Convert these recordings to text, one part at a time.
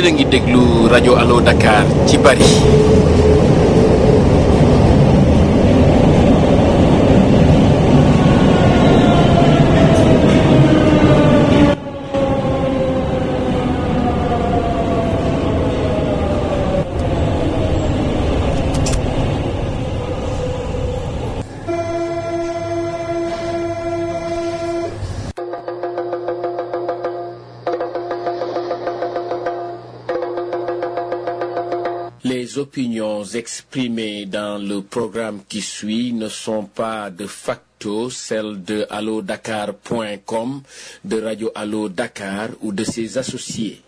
yéen a ngi déglu rajo Allo Dakar ci Paris. Les opinions exprimées dans le programme qui suit ne sont pas de facto celles de allodakar.com, de Radio Allo Dakar ou de ses associés.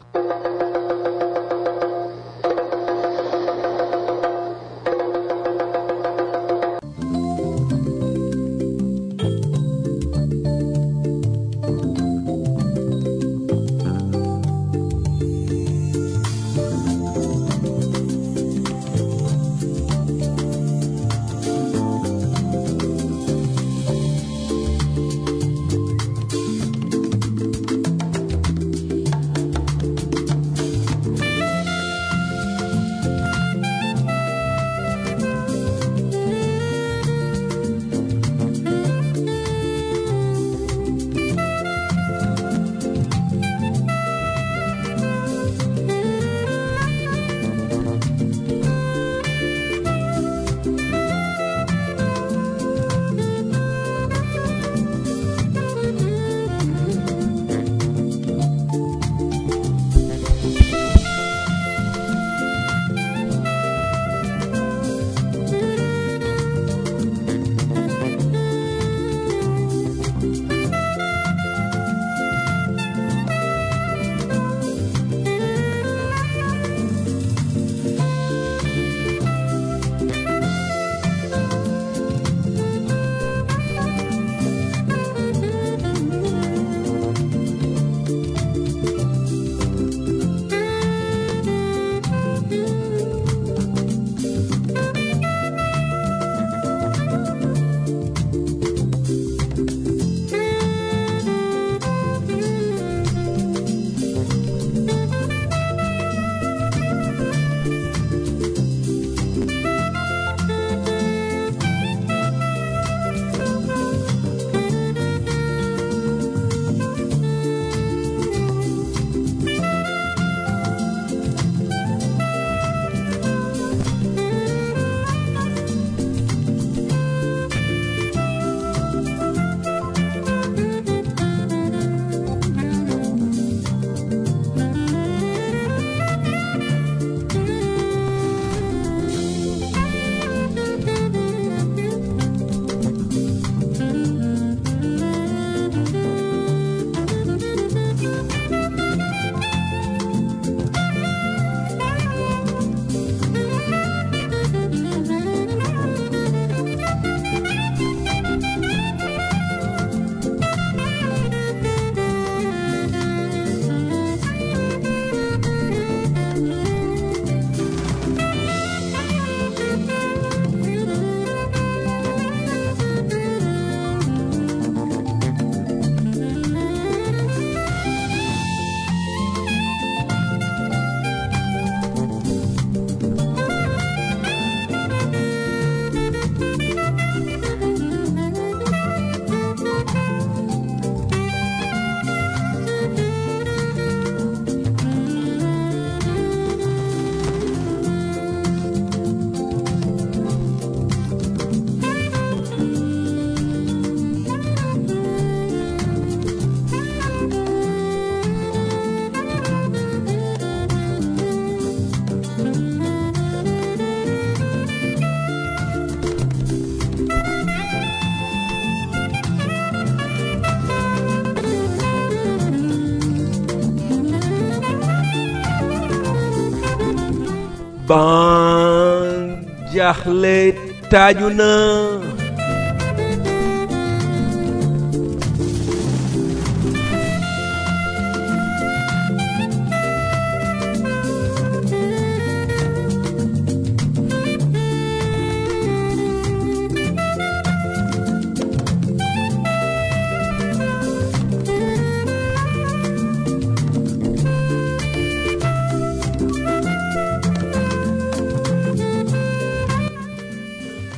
ban jaaxle taaju na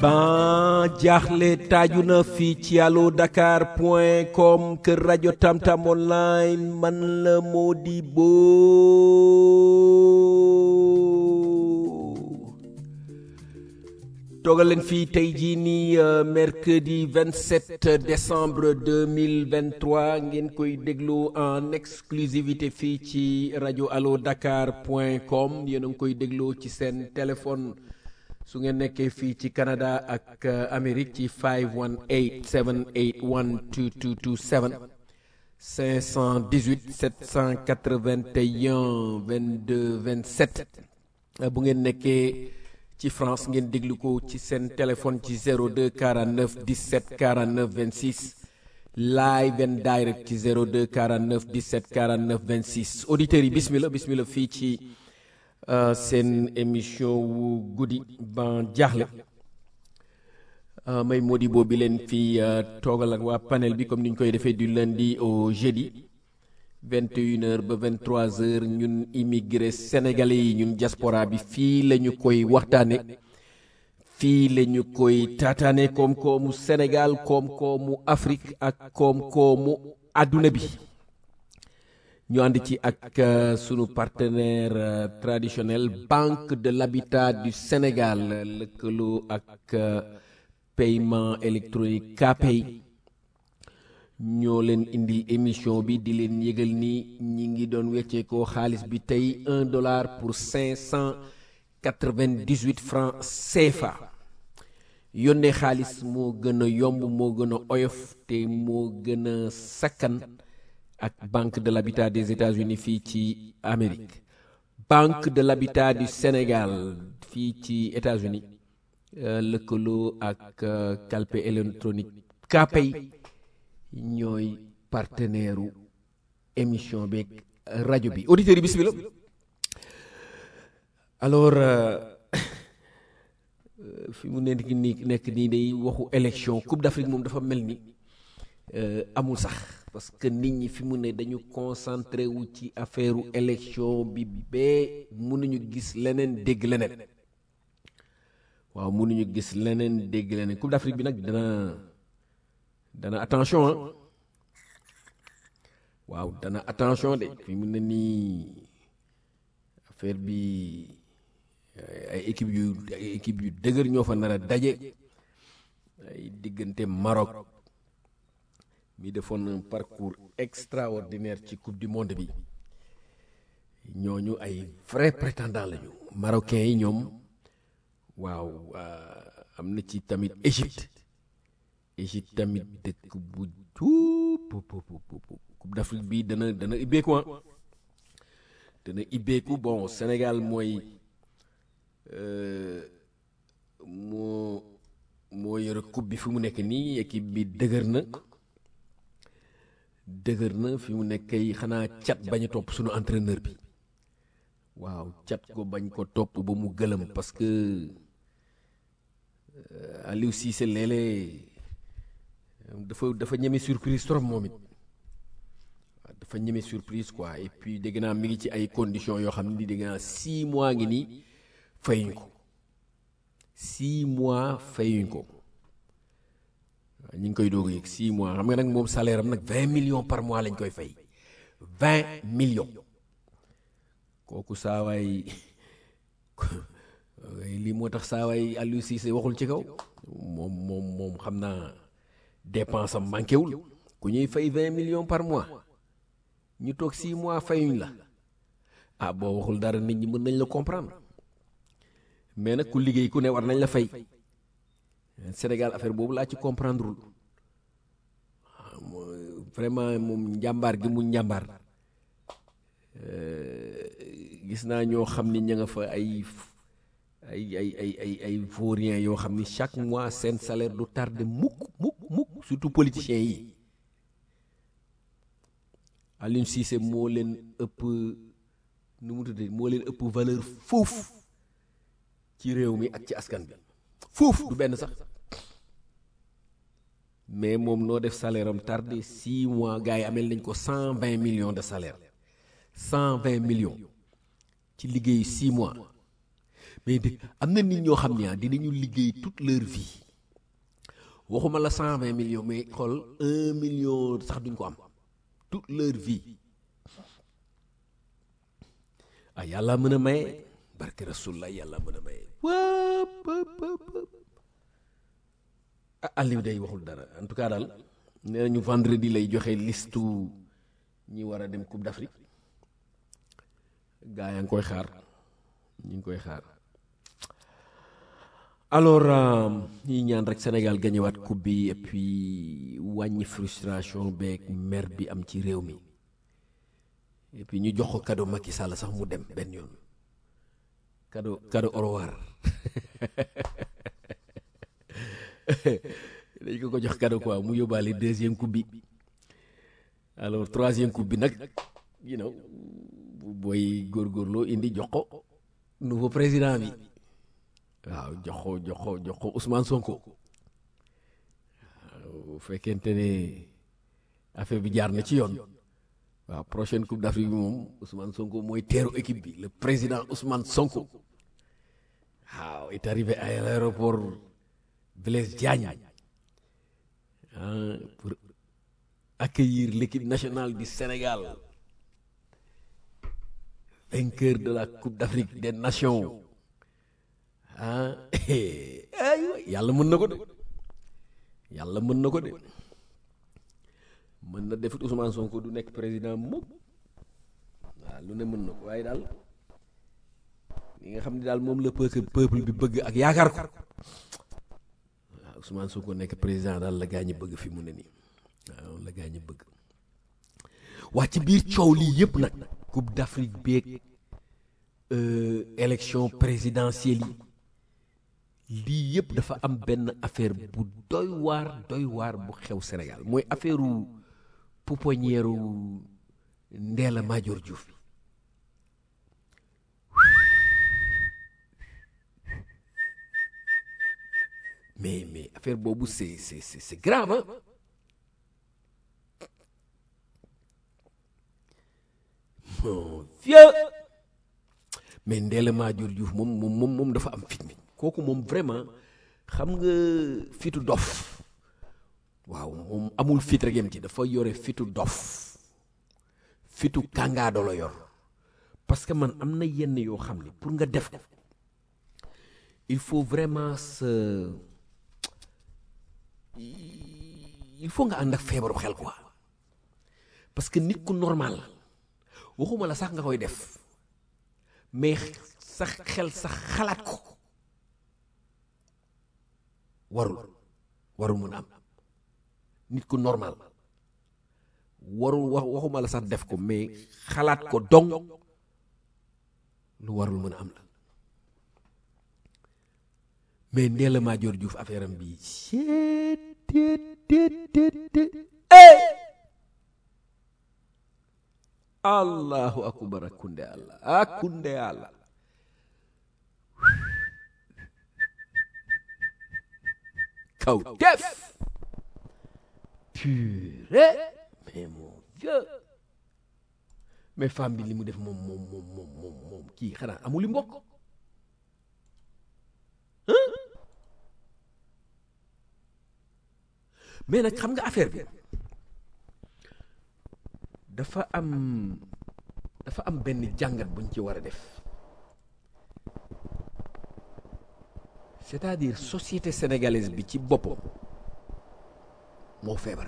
ban jaaxle taaju na fii ci allo dakar point com kër rajo tamtam online man la Modibo toogal leen fii tey jii nii mercredi 27 décembre 2023 ngeen koy déglu en exclusivité fii ci rajo allo dakar point com yéen a ngi koy déglu ci seen téléphone su ngeen nekkee fii ci Canada ak Amérique ci 518 781 2227 518 781 22 27 bu ngeen nekkee ci France ngeen déglu ko ci seen téléphone ci 02 49 17 49 26 live and direct ci 02 49 17 49 26 auditeurs yi bismillah bismillah fii ci seen émission wu guddi ban jaaxle may Modibo bi leen fii toogal ak waa panel bi comme ni ñu koy defee du lundi au jeudi 21h ba 23h ñun immigré sénégalais yi ñun diaspora bi fii la ñu koy waxtaane fii la ñu koy taataane koom-koomu Sénégal koom-koomu Afrique ak koom-koomu àdduna bi ñu ànd ci ak sunu partenaire traditionnel Banque de l'Habitat du Sénégal lëkkaloo ak paiement électronique KPay ñoo leen indi émission bi di leen yëgal ni ñi ngi doon wecceekoo xaalis bi tey un dollar pour cinq cent quatre-vingt-dix-huit francs CFA yónnee xaalis moo gën a yomb moo gën a oyof te moo gën a sakkan ak Banque de l'Habitat des États-Unis fii ci Amérique Banque de l'Habitat du Sénégal fii ci États-Unis lëkkaloo ak calpe électronique KPay ñooy partenaire u émission beeg rajo bi auditeurs yi bismillah alors fi mu nekk nii nekk nii day waxu élection Coupe d'Afrique moom dafa mel ni amul sax parce que nit ñi fi mu ne dañu concentré wu ci affaire élection bi bee mënuñu gis leneen dégg leneen waaw mënuñu gis leneen dégg leneen Coupe d'Afrique bi nag dana dana attention ah waaw dana attention de fi mu ne nii affaire bi ay équipe yu ay équipe yu dëgër ñoo fa nar a daje ay diggante Maroc mi defoon un parcours extraordinaire ci coupe du monde bi ñooñu ay vrai prétendant lañu marocains yi ñoom waaw am na ci tamit Égypte Égypte tamit dëkk bu juub coupe d'Afrique bi dana dana ibbeeku ah dana ibbeeku bon Sénégal mooy moo moo yore coupe bi fi mu nekk nii équipe bi dëgër na dëgër na fi mu nekk kay xanaa cat bañ a topp suñu entraîneur bi waaw cat ko bañ ko topp ba mu gëlëm parce que Aliou Cissé léeg-léeg dafa dafa ñeme surprise trop moom it dafa ñeme surprise quoi et puis dégg naa mi ngi ci ay conditions yoo xam ne dégg naa six mois ngi nii fayuñ ko six mois fayuñ ko waaw ñu ngi koy doog a yëg six mois xam nga nag moom salaire am nag vingt millions par mois lañ koy fay vingt millions kooku saawaay lii moo tax saawaay Aliou Cissé waxul ci kaw moom moom moom xam naa dépense am manqué wul ku ñuy fay vingt millions par mois ñu toog six mois fayuñ la ah boo waxul dara nit ñi mën nañ la comprendre mais nag ku liggéey ku ne war nañ la fay Sénégal affaire boobu laa ci comprendre wul vraiment moom njàmbaar gi mu njàmbaar gis naa ñoo xam ni ña nga fa ay ay ay ay ay ay vauriens yoo xam ni chaque mois seen salaire du tardé mukk mukk mukk surtout politiciens yi Aliou Cissé moo leen ëpp nu mu tuddee moo leen ëpp valeur foofu ci réew mi ak ci askan bi foofu du benn sax mais moom noo def salaire am tardé six mois gars yi amel nañ ko cent vingt millions de salaire cent vingt millions ci liggéeyu six mois mais de am na nit ñoo xam ne ah dinañu liggéey toute leur vie waxuma la cent vingt millions mais xool un million sax duñ ko am toute leur vie ah yàlla mën a maye barke rasulullah yàlla mën a maye wëpp ah Aliou day waxul dara en tout cas daal nee nañu vendredi lay joxe listu ñi war a dem Coupe d'Afrique gaa yaa ngi koy xaar ñu ngi koy xaar alors ñi ñaan rek Sénégal gañewaat coupe bi et puis wàññi frustration beeg mer bi am ci réew mi et puis ñu jox ko cadeau Macky Sall sax mu dem benn yoon cadeau cadeau au revoir dañ ko ko jox cadeau quoi mu yóbbaale deuxième coupe bi alors troisième coupe bi nag you know booy góorgóorloo indi jox ko nouveau président bi waaw jox ko jox ko jox ko Ousmane Sonko waaw bu fekkente ne affaire bi jaar na ci yoon waaw prochaine coupe d'Afrique bi moom Ousmane Sonko mooy teeru équipe bi le président Ousmane Sonko waaw est arrivé à l'aéroport Blaise Diagne ah pour accueillir l'équipe nationale du Sénégal vainqueur de la coupe d'Afrique des nations ah aywa yàlla mën na ko de yàlla mën na ko de mën na defit Ousmane Sonko du nekk président mukk waaw lu ne mën na ko waaye daal li nga xam ne daal moom la peuple peuple bi bëgg ak yaakaar ko waaw Ousmane Sonko nekk président daal la gaa ñi bëgg fi mu ne nii waaw la gaa ñi bëgg waa ci biir coow lii yëpp nag coupe d'Afrique beeg élection présidentielle yi lii yëpp dafa am benn affaire bu doy waar doy waar bu xew Sénégal mooy affaire u pouponnière u Ndella Madior Diouf mais mais affaire boobu c'est c'est c'est grave hein mon vieux mais Ndella Madior Diouf moom moom moom moom dafa am fit mi kooku moom vraiment xam nga fitu dof waaw moom amul fit rek yem ci dafa yore fitu dof fitu kàngaado la yor parce que man am na yenn yoo xam ne pour nga def ko il faut vraiment se il faut nga ànd ak feebaru xel quoi parce que nit ku normal waxuma la sax nga koy def mais sax xel sax xalaat ko warul warul mën a am nit ku normal warul wax waxuma la sax def ko mais xalaat ko dong lu warul mën a am la mais Ndella Madior Diouf affaire am bi allahu akbar akunde allah akunde allah kaw def purée mais mon Dieu mais femme bi li mu def moom moom moom moom moom moom kii xanaa amuli mbokk mais nag xam nga affaire bi dafa am dafa am benn jàngat buñ ci war a def c'est-à-dire société sénégalaise bi ci boppam moo feebar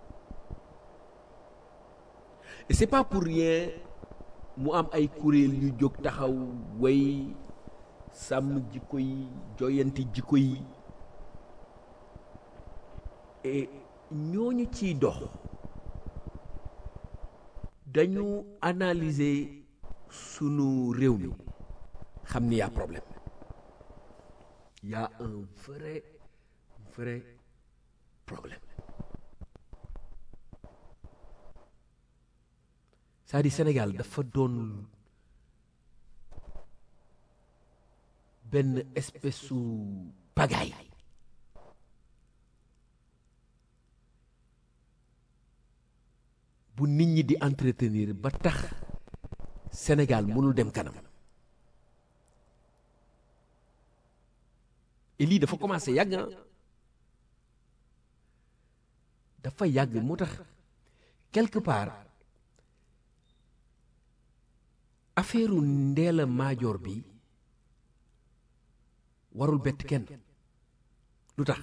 et c'est pas pour rien mu am ay kuréel yu jóg taxaw way sàmm jikko yi joyanti jikko yi et ñooñu ciy dox dañu analyser sunu réew mi xam ni y a problème y a un vrai vrai problème c'est-à-dire Sénégal dafa doon benn espèce su pagaille bu nit ñi di entretenir ba tax Sénégal mënul dem kanam et lii dafa commencé yàgg ah dafa yàgg moo tax quelque part affaire Ndella Madior bi warul bett kenn lu tax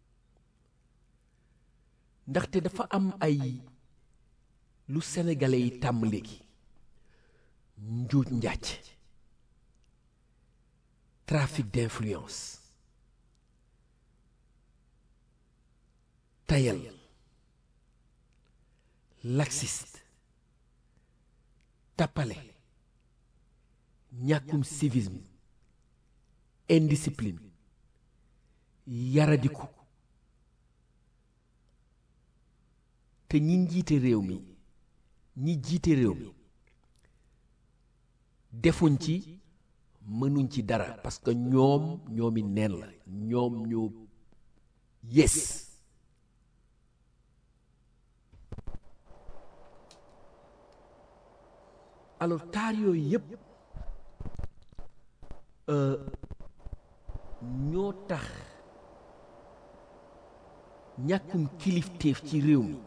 ndaxte dafa am ay lu sénégalais yi tàmm léegi njuuj njaaj trafic d'influence tayal laxiste tappale ñàkkum civisme indiscipline yaradiku te ñi njiite réew mi ñi jiite réew mi defuñ ci mënuñ ci dara parce que ñoom ñoomi neen la ñoom ñoo yes alors taar yooyu yépp ñoo tax ñàkkum kilifteef ci réew mi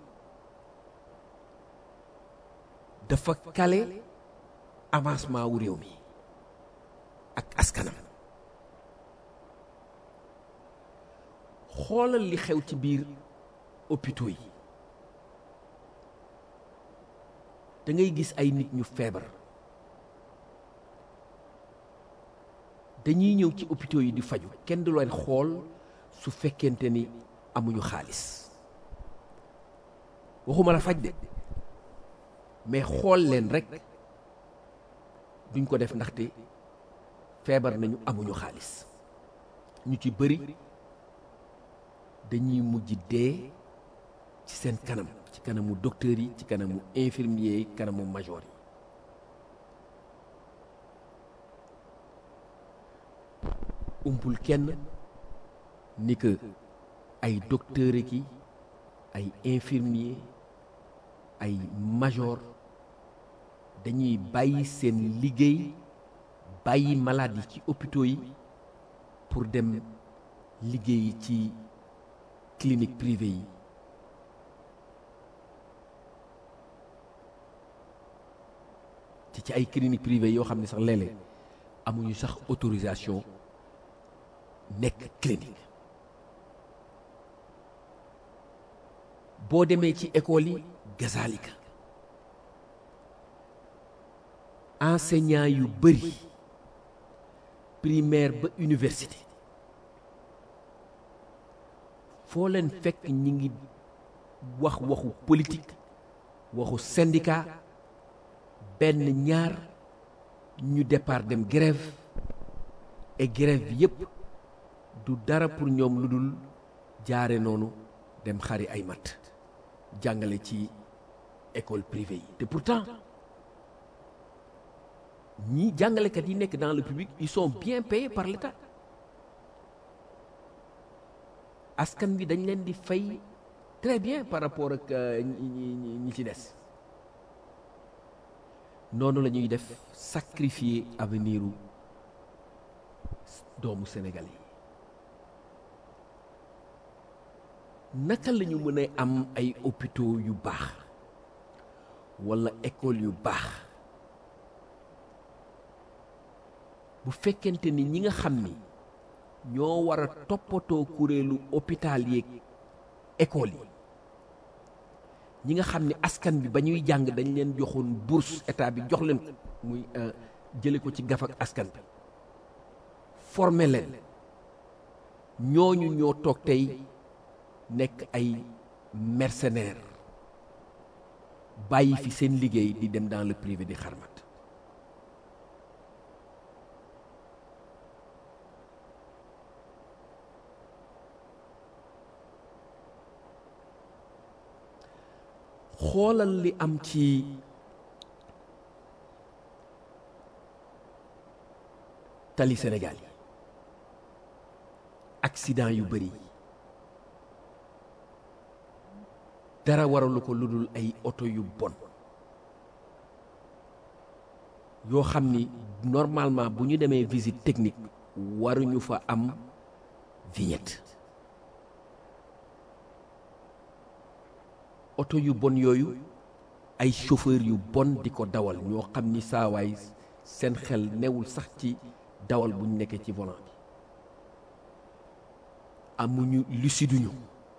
dafa kale avancement wu réew mi ak askanam xoolal li xew ci biir hôpitaux yi da ngay gis ay nit ñu feebar dañuy ñëw ci hôpitaux yi di faju kenn du leen xool su fekkente ni amuñu xaalis waxuma la faj de mais xool leen rek duñ ko def ndaxte feebar nañu amuñu xaalis ñu ci bëri dañuy mujj dee ci seen kanam ci kanamu docteur yi ci kanamu infirmier yi kanamu major yi umpul kenn ni que ay docteur ki ay infirmier ay major dañuy bàyyi seen liggéey bàyyi malade yi ci hôpitaux yi pour dem liggéey ci clinique privée yi te ci ay clinique privée yoo xam ne sax léeg-léeg amuñu sax autorisation nekk clinique boo demee ci école yi gazalika enseignant yu bëri primaire ba université foo leen fekk ñi ngi wax waxu politique waxu syndicat benn ñaar ñu départ dem grève et grève bi yépp du dara pour ñoom lu dul jaare noonu dem xari ay mat jàngale ci école privée yi te pourtant ñi jàngalekat yi nekk dans le public ils sont bien payés par l'État askan bi dañ leen di fay très bien par rapport ak ñi ñi ci des noonu la ñuy def sacrifier avenir u doomu Sénégal yi naka la ñu mën a am ay hôpitaux yu baax walla école yu baax bu fekkente ni ñi nga xam ni ñoo war a toppatoo kuréelu hôpital yeeg école yi ñi nga xam ni askan bi ba ñuy jàng dañ leen joxoon bourse état bi jox leen ko muy jële ko ci gaf ak askan bi former leen ñooñu ñoo toog tey nekk ay mercenaires bàyyi fi seen liggéey di dem dans le privé di xarmat xoolal li am ci tali Sénégal yi accident yu bari dara waralu ko lu dul ay oto yu bon yoo xam ni normalement bu ñu demee visite technique waruñu fa am vignette oto yu bon yooyu ay chauffeur yu bon di ko dawal ñoo xam ni saawaay seen xel newul sax ci dawal bu ñu nekkee ci volant bi amuñu luciduñu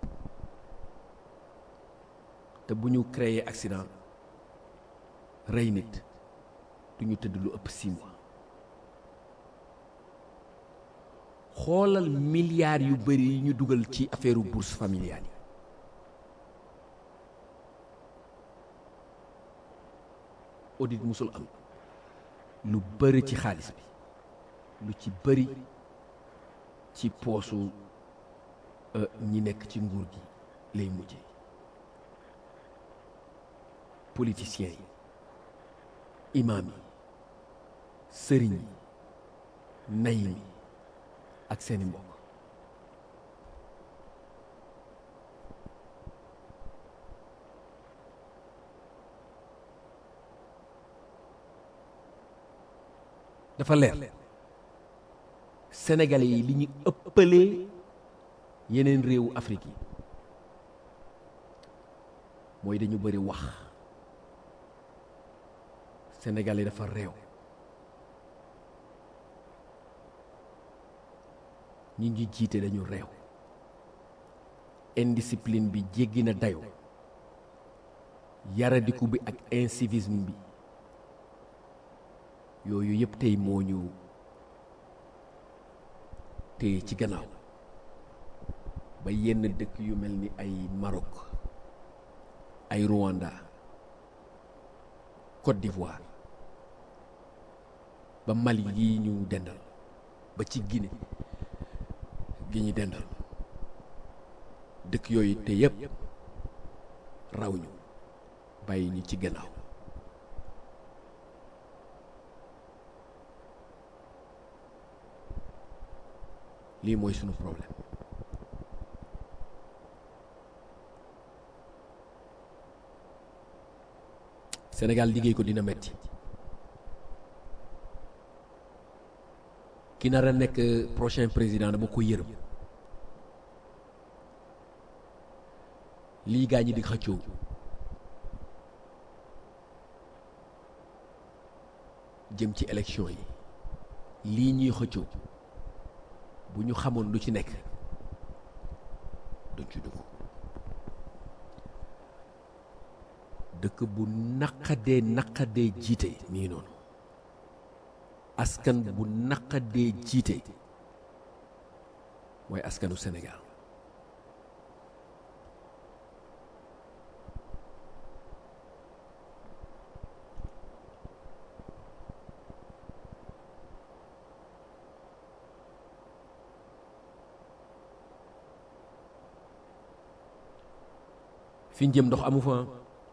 te bu ñu créer accident rey nit du ñu tëdd lu ëpp six mois xoolal milliards yu bëri yi ñu dugal ci affaire bourse familiale yi audit musul am lu bëri ci xaalis bi lu ci bëri ci poosu ñi nekk ci nguur gi lay mujje politiciens yi imaam yi sëriñ yi nayim yi ak seeni mbokk dafa leer sénégalais yi li ñu ëppalee yeneen réewu Afrique yi mooy dañu bëri wax sénégalais dafa réew ñi ngi jiite dañu réew indiscipline bi jéggi na dayo yaradiku bi ak incivisme bi yooyu yëpp tey moo ñu téye ci gannaaw ba yenn dëkk yu mel ni ay Maroc ay Rwanda Côte d'Ivoire ba Mali yi ñu dendal ba ci Guinée gi ñu dendal dëkk yooyu te yëpp raw ñu bàyyi ñu ci gannaaw lii mooy sunu problème Sénégal liggéey ko dina metti ki nar a nekk prochain président dama ko yërëm lii gaa ñi di xëccoo jëm ci élection yi lii ñuy xëccoo bu ñu xamoon lu ci nekk duñ ci dugg dëkk bu naqadee naqadee jiite mi ngi noonu askan bu naqadee jiite mooy askanu Sénégal fi ñu jëm ndox amu fa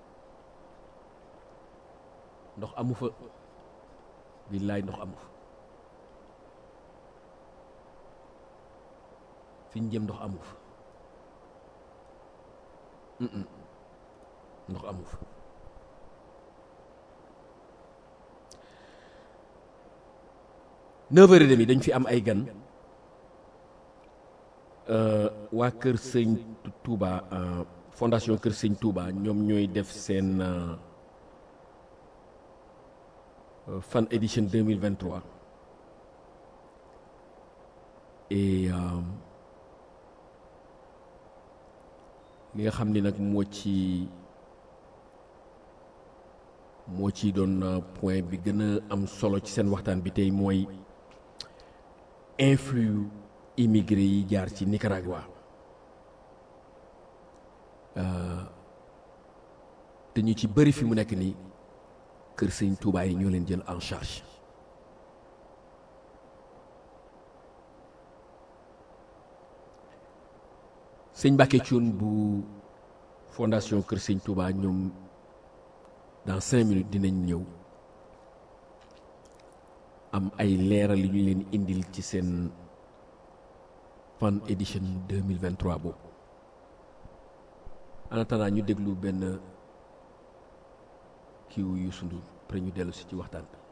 ndox amu fa billaay ndox amu fa fi ñu jëm ndox amu fa ndox amu fa neuf heures et demi dañ fi am ay gan waa kër sëñ Touba fondation kër sëñ Touba ñoom ñooy def seen fan édition 2023 et li nga xam ni nag moo ci moo ci doon point bi gën a am solo ci seen waxtaan bi tey mooy influx immigré yi jaar ci Nicaragua te ñu ci bëri fi mu nekk nii kër sëñ Touba yi ñoo leen jël en charge sëñ Mbacke Thioune bu fondation kër sëñ Touba ñoom dans cinq minutes dinañ ñëw am ay leeral li ñu leen indil ci seen fan édition 2023 boobu en attendant ñu déglu benn kiiwu Youssou Ndour après ñu dellu si ci waxtaan bi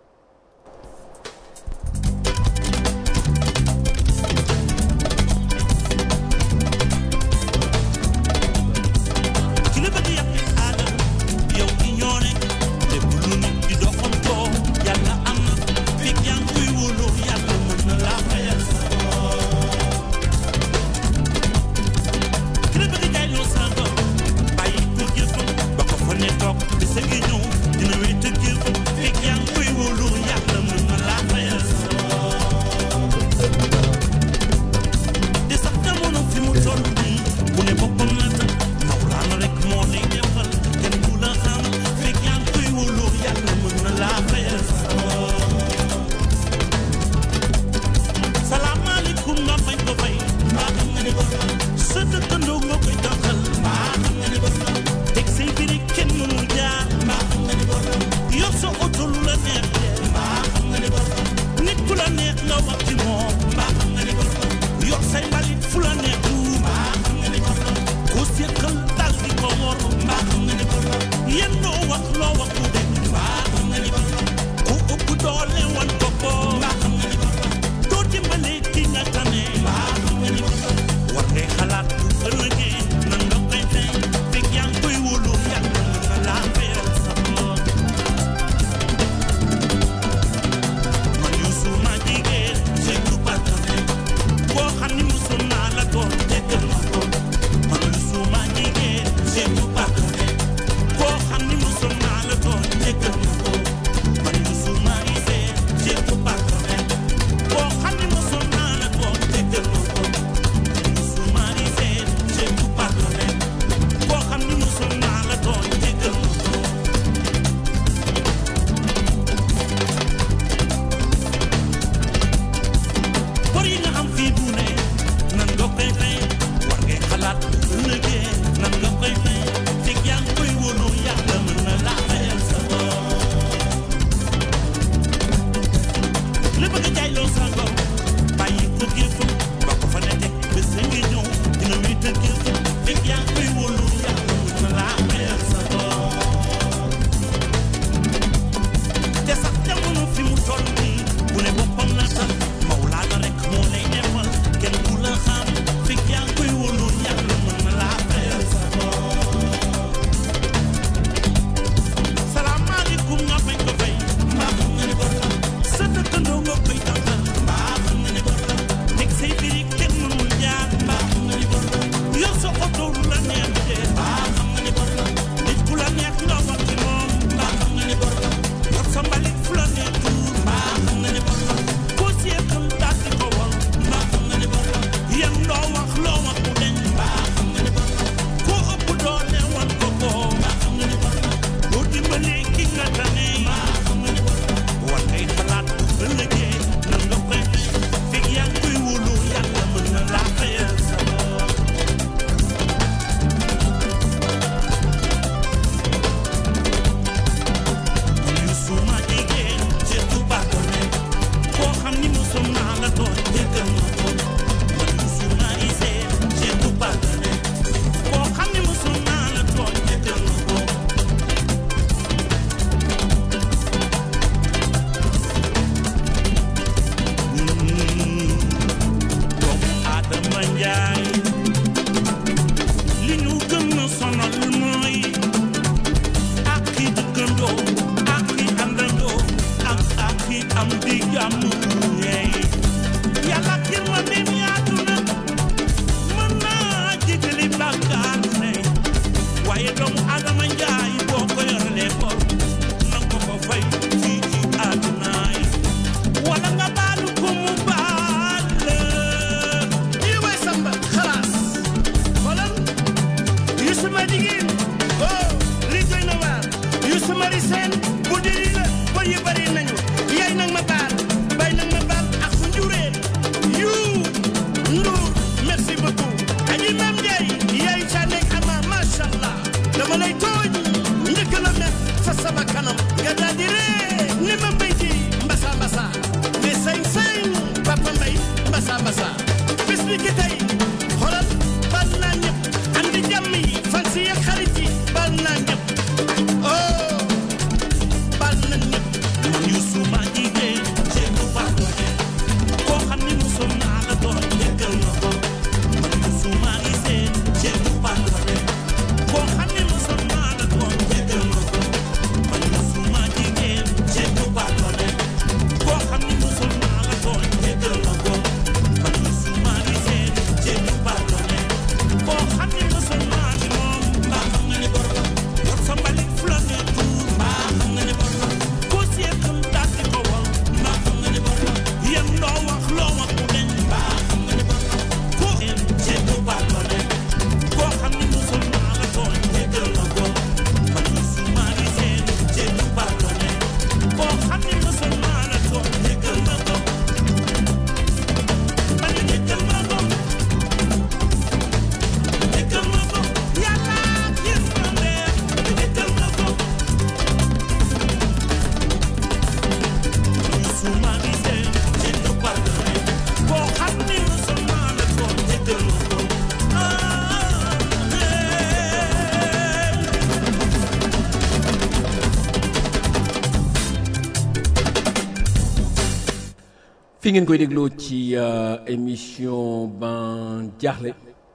fi ngeen koy dégloo ci émission ban jaaxle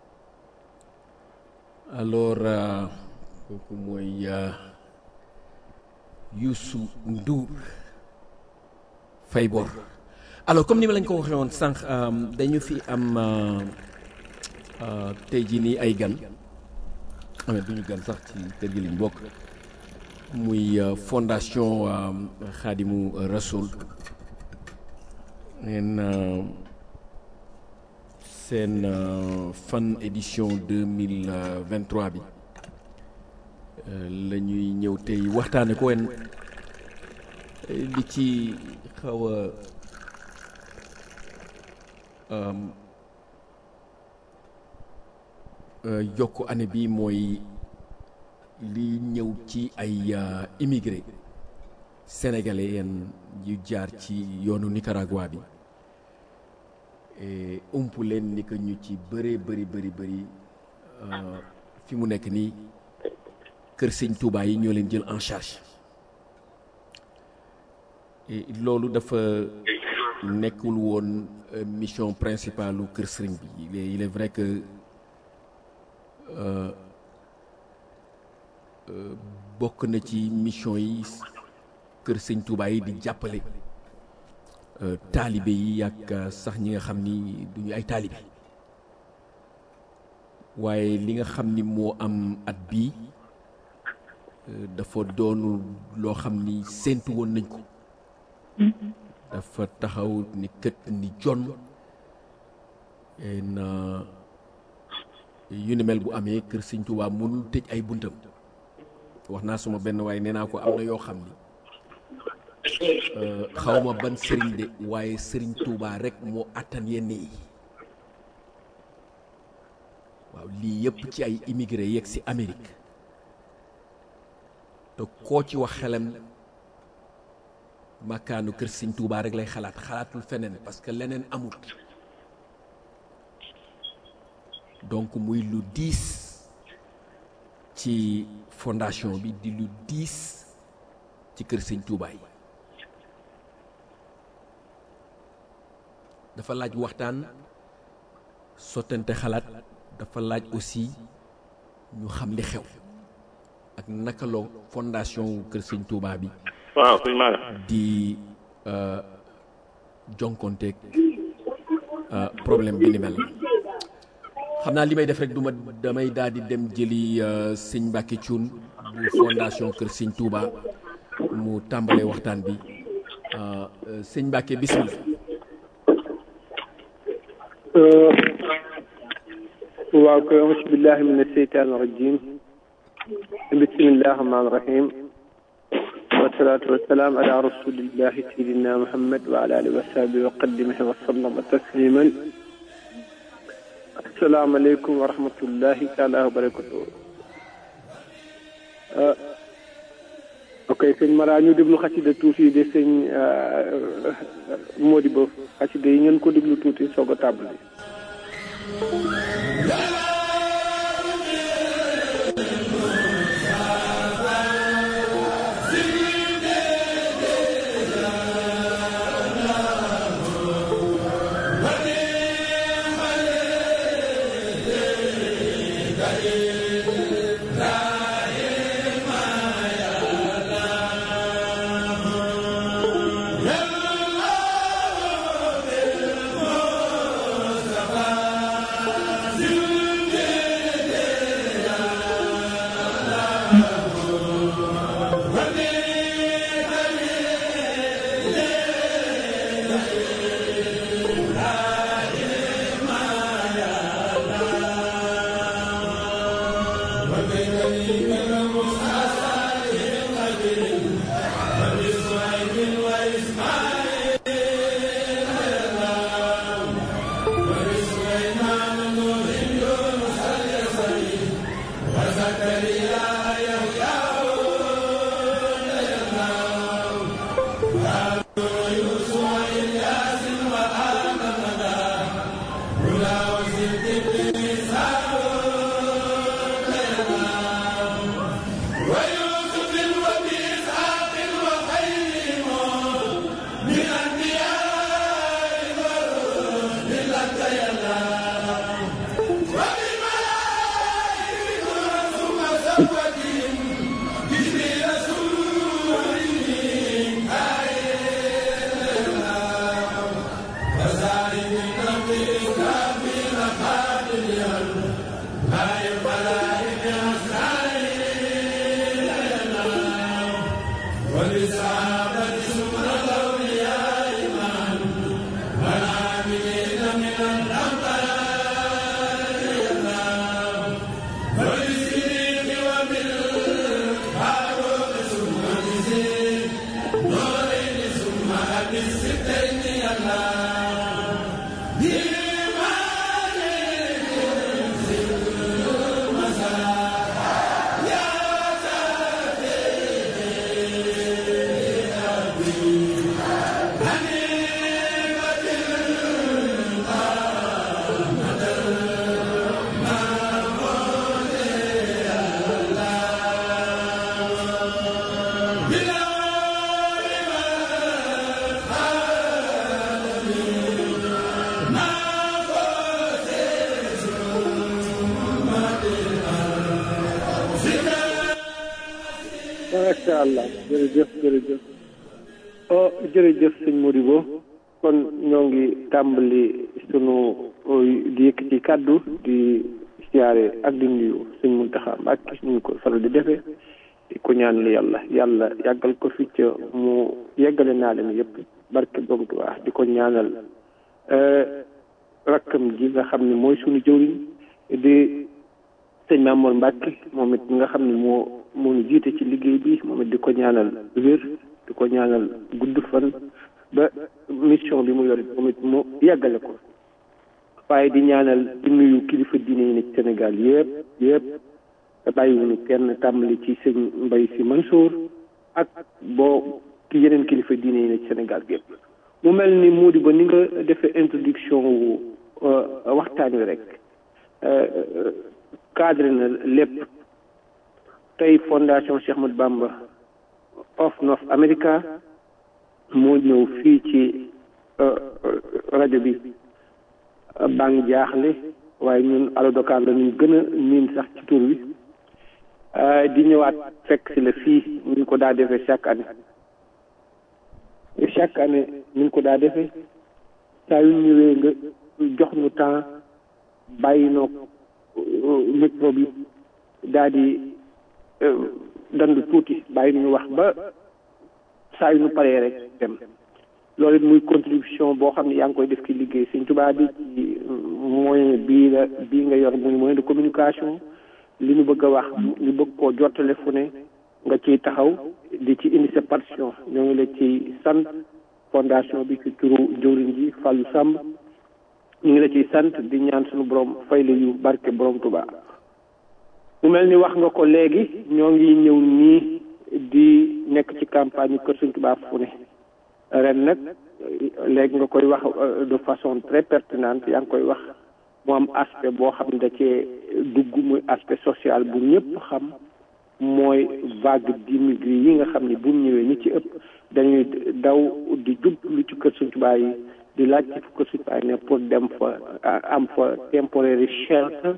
alors kooku mooy Youssou Ndour fay bor alors comme ni ma lañ ko waxee woon sànq dañu fi am tey jii nii ay gan amee duñu gan sax ci kër gi liñ bokk muy fondation Khadimu Rasoul neen seen fan édition deux mille vingt trois bi la ñuy ñëw tey waxtaane ko wen li ci xaw a yokk année bi mooy li ñëw ci ay immigré sénégalais yenn yu jaar ci yoonu Nicaragua bi ump leen ni que ñu ci bëree bëri bëri bëri fi mu nekk nii kër sëñ Touba yi ñoo leen jël en charge loolu dafa nekkul woon mission principale u kër sëriñ bi il est vrai que bokk na ci mission yi kër sëñ Touba yi di jàppale taalibe yi ak sax ñi nga xam ni duñu ay taalibe waaye li nga xam ni moo am at bii dafa doonu loo xam ni séentu woon nañ ko dafa taxaw ni kët ni jon na yu ni mel bu amee kër sëñ Touba mënul tëj ay buntam wax naa suma benn waaye nee naa ko am na yoo xam ni xawma ban sëriñ de waaye sëriñ Touba rek moo attan yenn yi waaw lii yëpp ci ay immigré yegg si Amérique te koo ci wax xelam makaanu kër sëñ Touba rek lay xalaat xalaatul feneen parce que leneen amut donc muy lu diis ci fondation bi di lu diis ci kër sëñ Touba yi dafa laaj waxtaan sottante xalaat dafa laaj aussi ñu xam li xew ak naka la fondation wu kër sëñ Touba bi. waaw sëñ Maana. di jonkonteeg problème bi ni mel. xam naa li may def rek du ma damay daal di dem jëli sëñ Mbacke Thioune bu fondation kër sëñ Touba mu tàmbalee waxtaan bi sëñ Mbacke bismillah. waaw koy auzu billahi min asheytaani rajim bismillahi rahmaani rahim wasalaatu wasalaam ala rasulillahi sayidina muhammad wa ala alihi wa sahbihi wa qadimihi wa sallama tasliman asalaamaaleykum wa rahmatullahi taala wa barakatuh ok sëñ Mara ñu déglu xasida tuuti de sëñ Modibo xasida yi ngeen ko déglu tuuti soog a tàmbali macha allah jërëjëf jërëjëf oh jërëjëf sëñ Modibo kon ñoo ngi tàmbali sunu di yëkkati kàddu di siyaare ak di nuyu sëñ Muntaxa Mbàkke ñu ko faral di defee di ko ñaanal yàlla yàlla yàggal ko fi ca mu yeggale naa leen yëpp barke borom Tuubaa di ko ñaanal rakkam ji nga xam ne mooy sunu jëwriñ di sëñ Mamour Mbàkke moom it nga xam ne moo moo ñu jiite ci liggéey bi moom it di ko ñaanal wér di ko ñaanal gudd fan ba mission bi mu yor moom it mu yeggale ko waaye di ñaanal di nuyu kilifa diine yi nekk Sénégal yëpp yëpp te bàyyiwuñu kenn tàmbali ci sëñ Mbay Si Mansour ak boo ki yeneen kilifa diine yi nekk Sénégal yëpp mu mel ni moo di ba ni nga defee introduction wu waxtaan wi rek cadre na lépp tey fondation Cheikh Ahmadou Bamba of North America moo ñëw fii ci rajo bi baa ngi jaaxle waaye ñun Allo Dakar la ñu gën a miin sax ci tur wi di ñëwaat fekk si la fii ñu ko daa defee chaque année chaque année ñu ko daa defee saa yu ñëwee nga jox ñu temps bàyyi noo micro bi daal di dandu tuuti bàyyi ñu wax ba saa yu ñu paree rek dem loolu it muy contribution boo xam ne yaa ngi koy def ci liggéey Sëñ Tuubaa bi ci moyen bii la bii nga yor muy moyen de communication li ñu bëgg a wax ñu bëgg koo jottale fu ne nga ciy taxaw di ci indi sa partition ñoo ngi la ci sant fondation bi ci turu jëwriñ ji Fallou Samb ñu ngi la ciy sant di ñaan suñu borom fay la yu barke borom Tuubaa mu mel ni wax nga ko léegi ñoo ngi ñëw nii di nekk ci campagne Kër Sëñ Tuubaa fu ne ren nag léegi nga koy wax de façon très pertinente yaa ngi koy wax mu am aspect boo xam ne da cee dugg muy aspect social bu ñëpp xam mooy vague d'immigré yi nga xam ne bu ñëwee ñi ci ëpp dañuy daw di jub lu ci Kër Sëñ Tuubaa yi di laaj ci Kër Sëñ Tuubaa yi ne pour dem fa am fa temporary shelter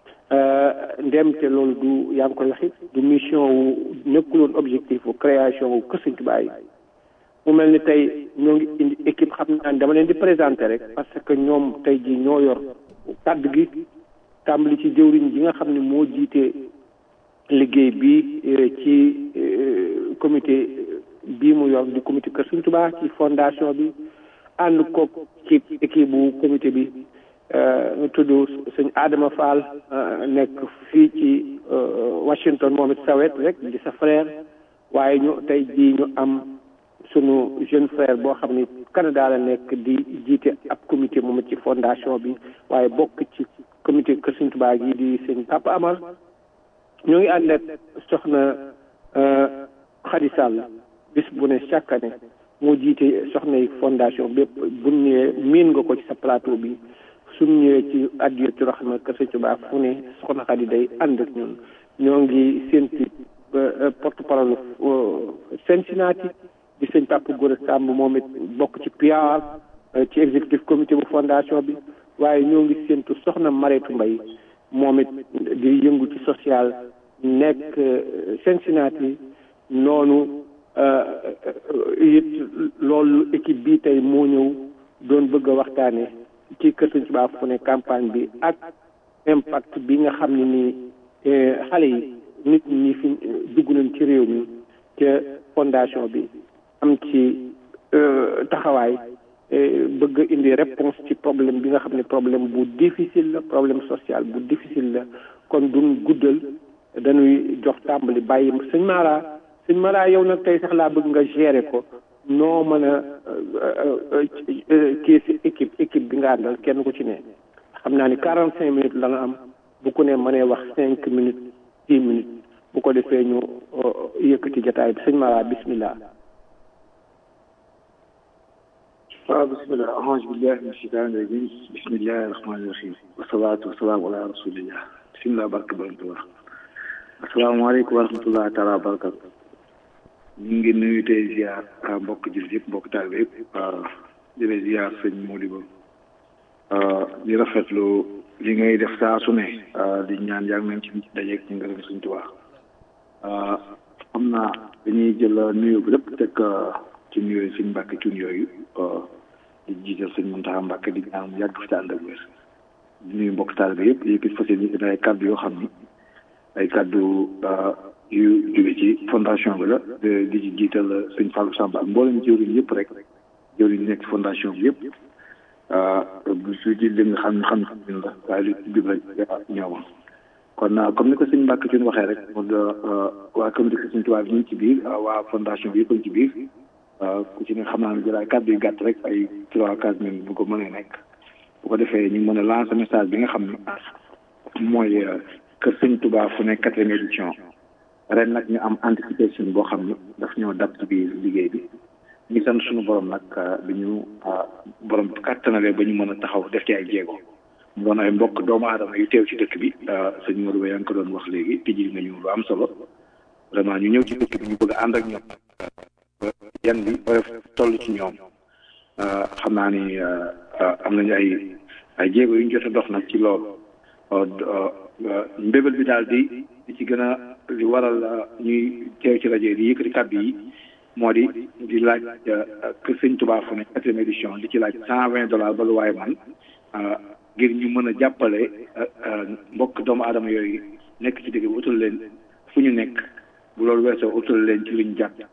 ndem te loolu du yaa ngi koy waxit du mission wu nekkuloon objectif wu création wu Kër Sëñ Tuubaa yi mu mel ni tey ñoo ngi indi équipe xam naa dama leen di présenter rek parce que ñoom tey ji ñoo yor kàddu gi tàmbali ci jëwriñ ji nga xam ne moo jiite liggéey bi ci comité bii mu yor di comité Kër Sëñ Tuubaa ci fondation bi ànd ko ci équipe bu comité bi ñu tudd sëñ Adama Fall nekk fii ci Washington moom it sawet rek di sa frère waaye ñu tey jii ñu am sunu jeune frère boo xam ni Canada la nekk di jiite ab comité moom it ci fondation bi waaye bokk ci comité Kër Sëñ Tuubaa gi di sëñ Papa Amar ñoo ngi ànd ak soxna Khady Sall bis bu ne chaque année moo jiite soxnay fondation bépp bu ñëwee miin nga ko ci sa plateau bi suñ ñëwee ci addiyatu rahma Kër Sëñ Tuubaa fu ne soxna Khady day ànd ak ñun ñoo ngi séntu porte parole Cincinnati di sëñ Papa Gora Samb moom it bokk ci PR ci exécutif comité bu fondation bi waaye ñoo ngi séntu soxna Mareetu Mbay moom it di yëngu ci social nekk Cincinnati noonu it loolu équipe bi tey moo ñëw doon bëgg a waxtaane ci Kër Sëñ Tuubaa fu ne campagne bi ak impact bi nga xam ne nii xale yi nit ñi fi dugg nañ ci réew mi te fondation bi am ci taxawaay bëgg a indi réponse ci problème bi nga xam ne problème bu difficile la problème social bu difficile la kon duñ guddal dañuy jox tàmbali bàyyi sëñ Mara sëñ Mara yow nag tey sax laa bëgg nga gérer ko noo mën a kii si équipe équipe bi nga àndal kenn ku ci ne xam naa ni quarante cinq minutes la nga am bu ku ne mënee wax cinq minutes dix minutes bu ko defee ñu yëkkati jotaay bi sëñ Mara bismillah waaw bismillah ahousu billahi min shaytani rajim bismillahi rahmani rahim wasalaatu wasalaamu ala rasulillah bismillah barke borom Tuubaa asalaamaaleykum wa rahmatullah taala wa barakatu ñu ngi nuyu tey ziar mbokk jullit yëpp mbokk taalibe yëpp di la ziar sëñ Modibo di rafetlu li ngay def saa su ne di ñaan yaa ngi ci dajeeg ci ngërëm suñ Tuubaa xam naa dañuy jël nuyu bi lépp teg ci nuyu suñ mbàkk cun yooyu di jiital sëñ Muntaxa Mbàkke di ñaan mu yàgg fi te ànd ak wér di nuyu mbokk taalibe yëpp yëkkati fas yéene ay kàddu yoo xam ni ay kàddu yu jóge ci fondation bi la di ci jiital sëñ Fallou Samba ak mboolem jëwriñ yëpp rek jëwriñ nekk ci fondation bi yëpp bu su ci li nga xam ne xam ne la waaye lu jub rek ñooma kon comme ni ko sëñ Mbàkke Cuun waxee rek waa comité sëñ Tuubaa bi ñu ngi ci biir waa fondation bi yëpp ci biir ku ci ne xam naa ne jëlaay kàddu yu gàtt rek ay trois quatre minutes bu ko mënee nekk bu ko defee ñu mën a lancer message bi nga xam ne mooy kër sëñ Touba fu nekk quatrième édition ren nag ñu am anticipation boo xam ne daf ñoo dab ci biir liggéey bi ñu sant suñu borom nag bi ñu borom kàttanalee ba ñu mën a taxaw def ci ay jéego mu doon ay mbokk doomu aadama yu teew ci dëkk bi sëñ Modou Ba yaa ngi ko doon wax léegi tijji nga ñu lu am solo vraiment ñu ñëw ci dëkk bi ñu bëgg a ànd ak ñoom yan bi toll ci ñoom xam naa ni am nañu ay ay jéego yu ñu jot a dox nag ci loolu mbébal bi daal di di ci gën a li waral ñuy teew ci rajo di yëkkati kàddu yi moo di di laaj kër sëñ Touba fu ne quatrième édition di ci laaj cent vingt dollars ba lu waaye man ngir ñu mën a jàppale mbokk doomu aadama yooyu nekk ci dëkk bi utal leen fu ñu nekk bu loolu weesoo utal leen ci luñ jàpp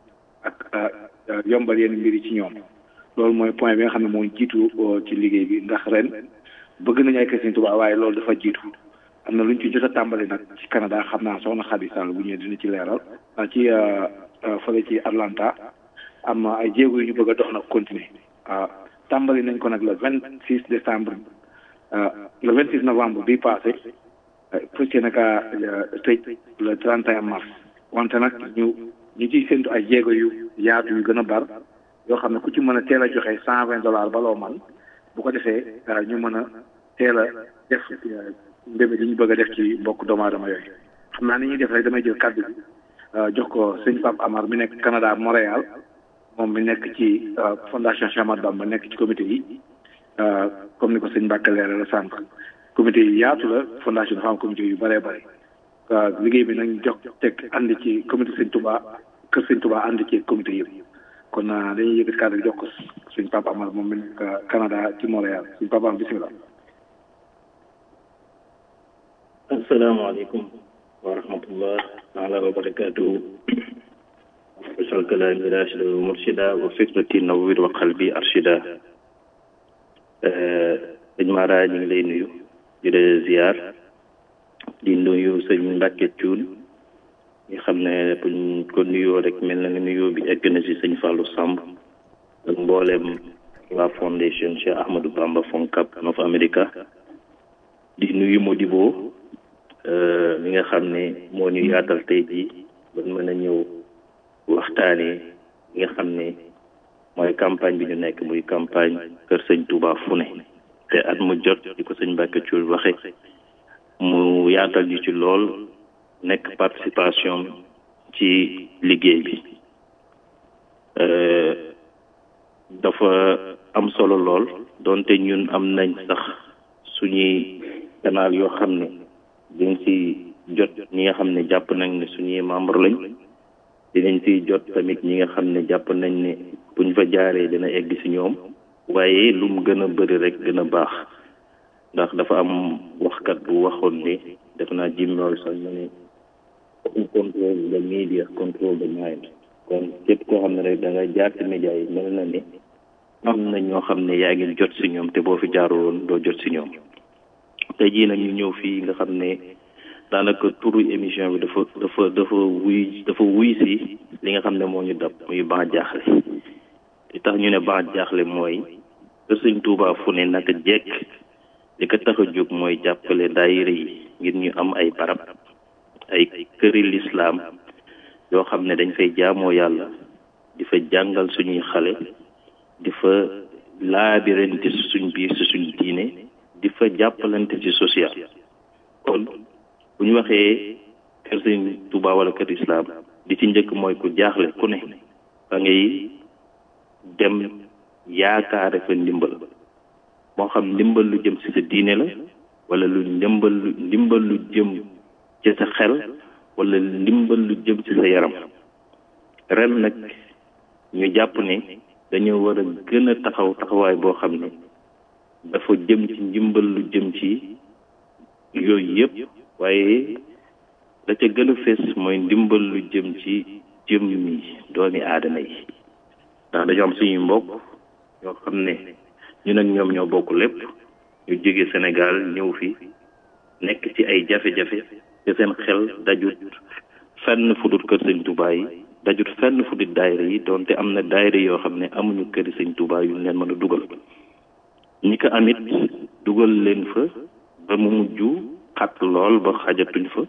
ak yombal yenn mbir yi ci ñoom loolu mooy point bi nga xam ne moo jiitu ci liggéey bi ndax ren bëgg nañu ay kër sëñ Touba waaye loolu dafa jiitu am na lu ñu ci jot a tàmbali nag ci Canada xam naa soxna Xadi Sall bu ñëwee dina ci leeral ci fële ci Atlanta am na ay jéego yu ñu bëgg a dox nag continuer tàmbali nañ ko nag le vingt six décembre le vingt six novembre bii passé fas yéene kaa tëj le trente et un mars wante nag ñu ñu ciy séntu ay jéego yu yaatu yu gën a bar yoo xam ne ku ci mën a teel a joxe cent vingt dollars baloo man bu ko defee ñu mën a teel a def mbébé li ñu bëgg a def ci mbokk doomu aadama yooyu xam naa ni ñuy def rek damay jël kàddu bi jox ko sëñ Pape Amar mi nekk Canada Montréal moom mi nekk ci fondation Cheikh Ahmadou Bamba nekk ci comité yi comme ni ko sëñ Mbàkke leeral la sànq comité yi yaatu la fondation dafa am comité yu bëree bëri liggéey bi nag jox teg ànd ci comité sëñ Touba kër sëñ Touba ànd ci comité yëpp kon dañuy yëkkati kàddu bi jox ko sëñ Pape Amar moom mi nekk Canada ci Montréal sëñ Pape Amar bisimilah. asalaamaaleykum wa rahmatullah taala wa barakatuhu wasal kalaami rashida wa murshida wa fikrati nawwir wa qalbi arshida sëñ Mara ñu ngi lay nuyu di la ziar di nuyu sëñ Mbàkke Cuun ñi xam ne buñ ko nuyoo rek mel na ne nuyoo bi egg na si sëñ Fallou Samb ak mbooleem waa fondation Cheikh Ahmadou Bamba Foncab North America di nuyu Modibo mi nga xam ne moo ñu yaatal tey jii ba mën a ñëw waxtaanee li nga xam ne mooy campagne bi ñu nekk muy campagne Kër Sëñ Touba fu ne te at mu jot di ko sëñ Mbàkke Cuul waxe mu yaatal ñu ci lool nekk participation ci liggéey bi dafa am solo lool donte ñun am nañ sax suñuy canal yoo xam ne dañ si jot ñi nga xam ne jàpp nañ ne suñuy membre lañ dinañ si jot tamit ñi nga xam ne jàpp nañ ne buñ fa jaaree dina egg si ñoom waaye lu mu gën a bëri rek gën a baax ndax dafa am waxkat bu waxoon ne def naa Jim Morrison mu ne who control the media control the mind kon képp koo xam ne rek da nga jaar ci média yi mel na ni am na ñoo xam ne yaa ngi jot si ñoom te boo fi jaaroon doo jot si ñoom tey jii nag ñu ñëw fii nga xam ne daanaka turu émission bi dafa dafa dafa wuy dafa wuy si li nga xam ne moo ñu dab muy ban jaaxle li tax ñu ne ban jaaxle mooy kër sëñ Tuubaa fu ne naka jekk li ko tax a jóg mooy jàppale daayira yi ngir ñu am ay barab ay këri lislaam yoo xam ne dañ fay jaamoo yàlla di fa jàngal suñuy xale di fa laabirante si suñ biir si suñ diine di fa jàppalante ci social kon bu ñu waxee kër sëñ Tuubaa wala kër islam di ci njëkk mooy ku jaaxle ku ne da ngay dem yaakaare fa ndimbal moo xam ndimbal lu jëm ci sa diine la wala lu ndimbal lu ndimbal lu jëm ci sa xel wala ndimbal lu jëm ci sa yaram ren nag ñu jàpp ne dañoo war a gën a taxaw taxawaay boo xam ne dafa jëm ci ndimbal lu jëm ci yooyu yëpp waaye la ca gën a fees mooy ndimbal lu jëm ci jëm mi doomi aadama yi ndax dañoo am suñuy mbokk ñoo xam ne ñu nag ñoom ñoo bokk lépp ñu jóge Sénégal ñëw fi nekk ci ay jafe-jafe te seen xel dajut fenn fu dul kër sëñ Touba yi dajut fenn fu dul daayira yi donte am na daayira yoo xam ne amuñu këri sëñ Touba yu leen mën a dugal ñi ko amit dugal leen fa ba mu mujj xat lool ba xajatuñ fa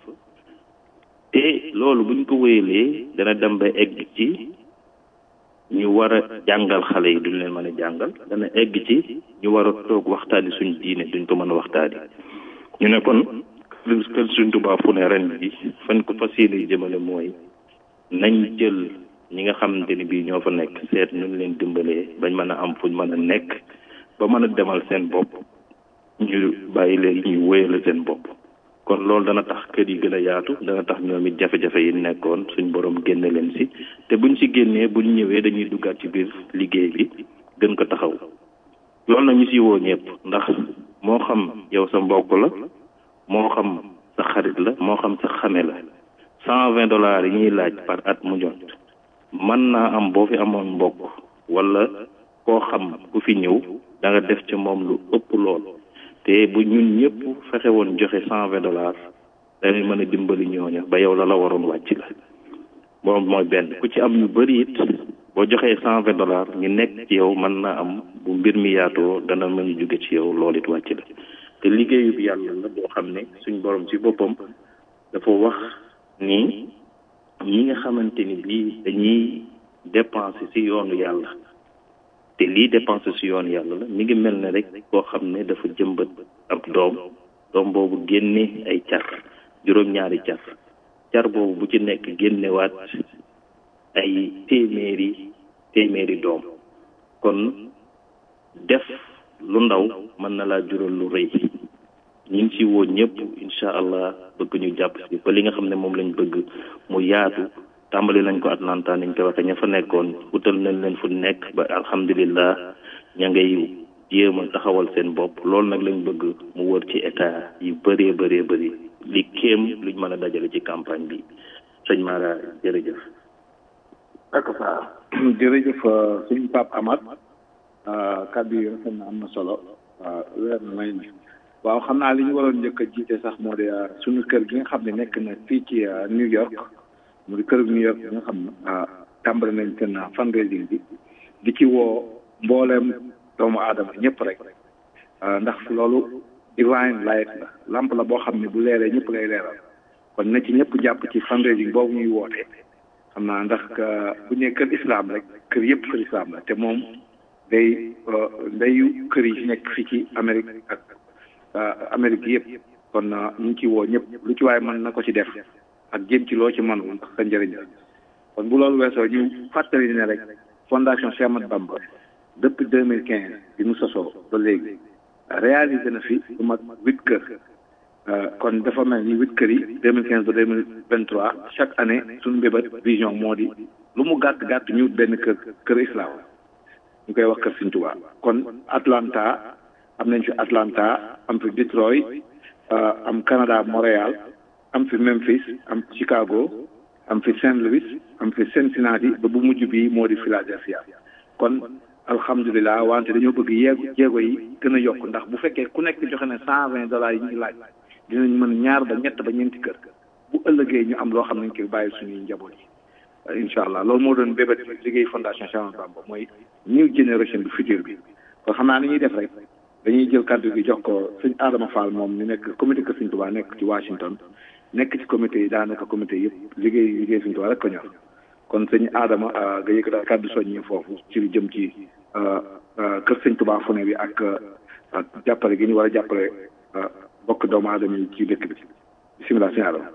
te loolu buñ ko wéyalee dana dem ba egg ci ñu war a jàngal xale yi duñ leen mën a jàngal dana egg ci ñu war a toog waxtaani suñ diine duñ ko mën a waxtaani ñu ne kon kër suñ Tuubaa fu ne ren bi fan ko fas yéene jëmale mooy nañ jël ñi nga xamante ni bii ñoo fa nekk seet ñu leen dimbalee bañ mën a am fuñ mën a nekk ba mën a demal seen bopp ñu bàyyi leen ñu wéyale seen bopp kon loolu dana tax kër yi gën a yaatu dana tax ñoom it jafe-jafe yi nekkoon suñ borom génne leen si te buñ si génnee buñ ñëwee dañuy duggaat ci biir liggéey bi gën ko taxaw loolu nag ñu si woo ñëpp ndax moo xam yow sa mbokk la moo xam sa xarit la moo xam sa xame la cent vingt dollars yi ñuy laaj par at mu jot mën naa am boo fi amoon mbokk wala koo xam ku fi ñëw da nga def ci moom lu ëpp lool te bu ñun ñëpp fexe woon joxe cent vingt dollars dañuy mën a dimbali ñooña ba yow la la waroon wàcc la moom mooy benn ku ci am ñu bëri it boo joxee cent vingt dollars ñu nekk ci yow mën naa am bu mbir mi yaatoo dana mën a jóge ci yow loolu it wàcc la te liggéeyu bi yàlla la boo xam ne suñ borom ci boppam dafa wax ni ñi nga xamante ni bii dañuy dépenser ci yoonu yàlla te lii dépenser ci yoonu yàlla la mi ngi mel ne rek koo xam ne dafa jëmbat ab doom doom boobu génne ay car juróom-ñaari car car boobu bu ci nekk génnewaat ay téeméeri téeméeri doom kon def lu ndaw mën na laa jural lu rëy ñu ngi ci woo ñëpp incha allah bëgg ñu jàpp si ba li nga xam ne moom lañ bëgg mu yaatu tàmbali nañ ko Atlanta niñ ko waxee ña fa nekkoon utal nañ leen fu nekk ba alhamdulillah ña ngay jéem a taxawal seen bopp loolu nag lañ bëgg mu wër ci état yu bëree bëree bëri li kéem luñ mën a dajale ci campagne bi sëñ Mara jërëjëf. ak fa jërëjëf suñu Pape Amar kàddu yi rafet na am na solo waaw weer na may waaw xam naa li ñu waroon njëkk a jiite sax moo di suñu kër gi nga xam ne nekk na fii ci New York mu di kër New York bi nga xam ne tàmbali nañ seen fundraising bi di ci woo mbooleem doomu aadama ñëpp rek ndax loolu divine light la lamp la boo xam ne bu leeree ñëpp lay leeral kon na ci ñëpp jàpp ci fundraising boobu ñuy wootee xam naa ndax bu ñu nee kër islam rek kër yëpp kër islam la te moom day ndeyu kër yi nekk fii ci Amérique ak Amérique yëpp kon ñu ngi ci woo ñëpp lu ci waaye mën na ko ci def ak jéem ci loo ci mën ndax sa njëriñ la kon bu loolu weesoo ñu fàttali ne rek fondation Cheikh Ahmadou Bamba depuis deux mille quinze bi mu sosoo ba léegi réalisé na fi lu mat huit kër kon dafa mel ni huit kër yi deux mille quinze ba deux mille vingt trois chaque année suñu mbébét vision moo di lu mu gàtt gàtt ñu benn kër kër islam ñu koy wax kër Sëriñ Tuubaa kon Atlanta am nañ fi Atlanta am fi Detroit am Canada Montréal am fi Memphis am Chicago am fi Saint Louis am fi Cincinnati ba bu mujj bi moo di Philadelphia kon alhamdulilah wante dañoo bëgg yeegu jéego yi gën a yokk ndax bu fekkee ku nekk joxe ne cent vingt dollars yi ñu laaj dinañ mën ñaar ba ñett ba ñeenti kër bu ëllëgee ñu am loo xam nañ koy bàyyi suñuy njaboot yi incha allah loolu moo doon bébét liggéey fondation Cheikh Ahmadou Bamba mooy new generation bi futur bi kon xam naa ni ñuy def rek dañuy jël kàddu gi jox ko sëñ Adama Fall moom mi nekk comité kër sëñ Tuubaa nekk ci Washington nekk ci comité yi daanaka comité yëpp liggéey liggéey sëñ Tuubaa rek ko ñor kon sëñ Adama nga yëkk daal kàddu soññi foofu ci lu jëm ci kër sëñ Tuubaa fu ne bi ak ak jàppale gi ñu war a jàppale bokk doomu aadama yi ci dëkk bi bisimilah sëñ Adama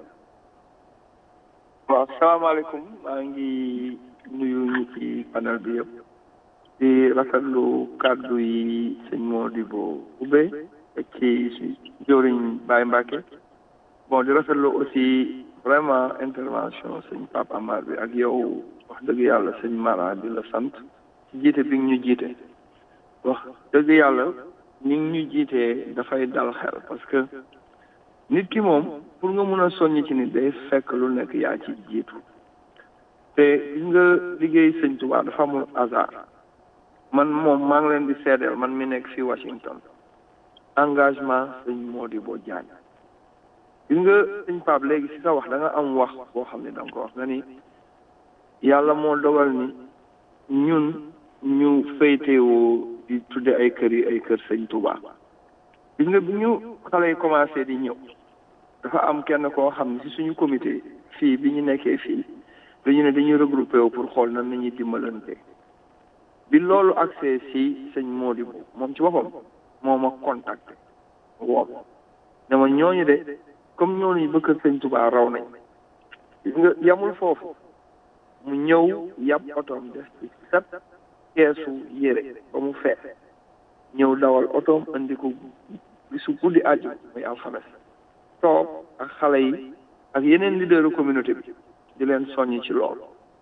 waaw salaamaaleykum maa ngi nuyu ñi ci panel bi yëpp di rafetlu kàddu yi sëñ Modibo Ube ak ci jëwriñ Baye Mbacke bon di rafetlu aussi vraiment intervention sëñ Pape Amar bi ak yow wax dëgg yàlla sëñ Mara di la sant ci jiite bi ñu jiite wax dëgg yàlla ni ñu jiitee dafay dal xel parce que nit ki moom pour nga mun a soññ ci nit day fekk lu nekk yaa ci jiitu te gis nga liggéey sëñ Tuubaa dafa amul hasard man moom maa ngi leen di seedeel man mi nekk fii Washington engagement sëñ Modibo Diagne gis nga sëñ Pape léegi si sa wax da nga am wax boo xam ne da nga ko wax nga ni yàlla moo dogal ni ñun ñu féetewoo di tudde ay kër yi ay kër sëñ Tuubaa gis nga bi ñu xale yi commencé di ñëw dafa am kenn koo xam ne si suñu comité fii bi ñu nekkee fii dañu ne dañuy regroupé wu pour xool nan nañuy dimbalante bi loolu accès si sëñ Modibo moom ci boppam moo ma contacté woo ne ma ñooñu de comme ñooñu ba kër sëñ Tuubaa raw nañ gis nga yamul foofu mu ñëw yàpp otoom def ci set keesu yére ba mu fees ñëw dawal otoom andi ko bisu guddi àjju muy alxames toog ak xale yi ak yeneen leaderu communauté bi di leen soññ ci loolu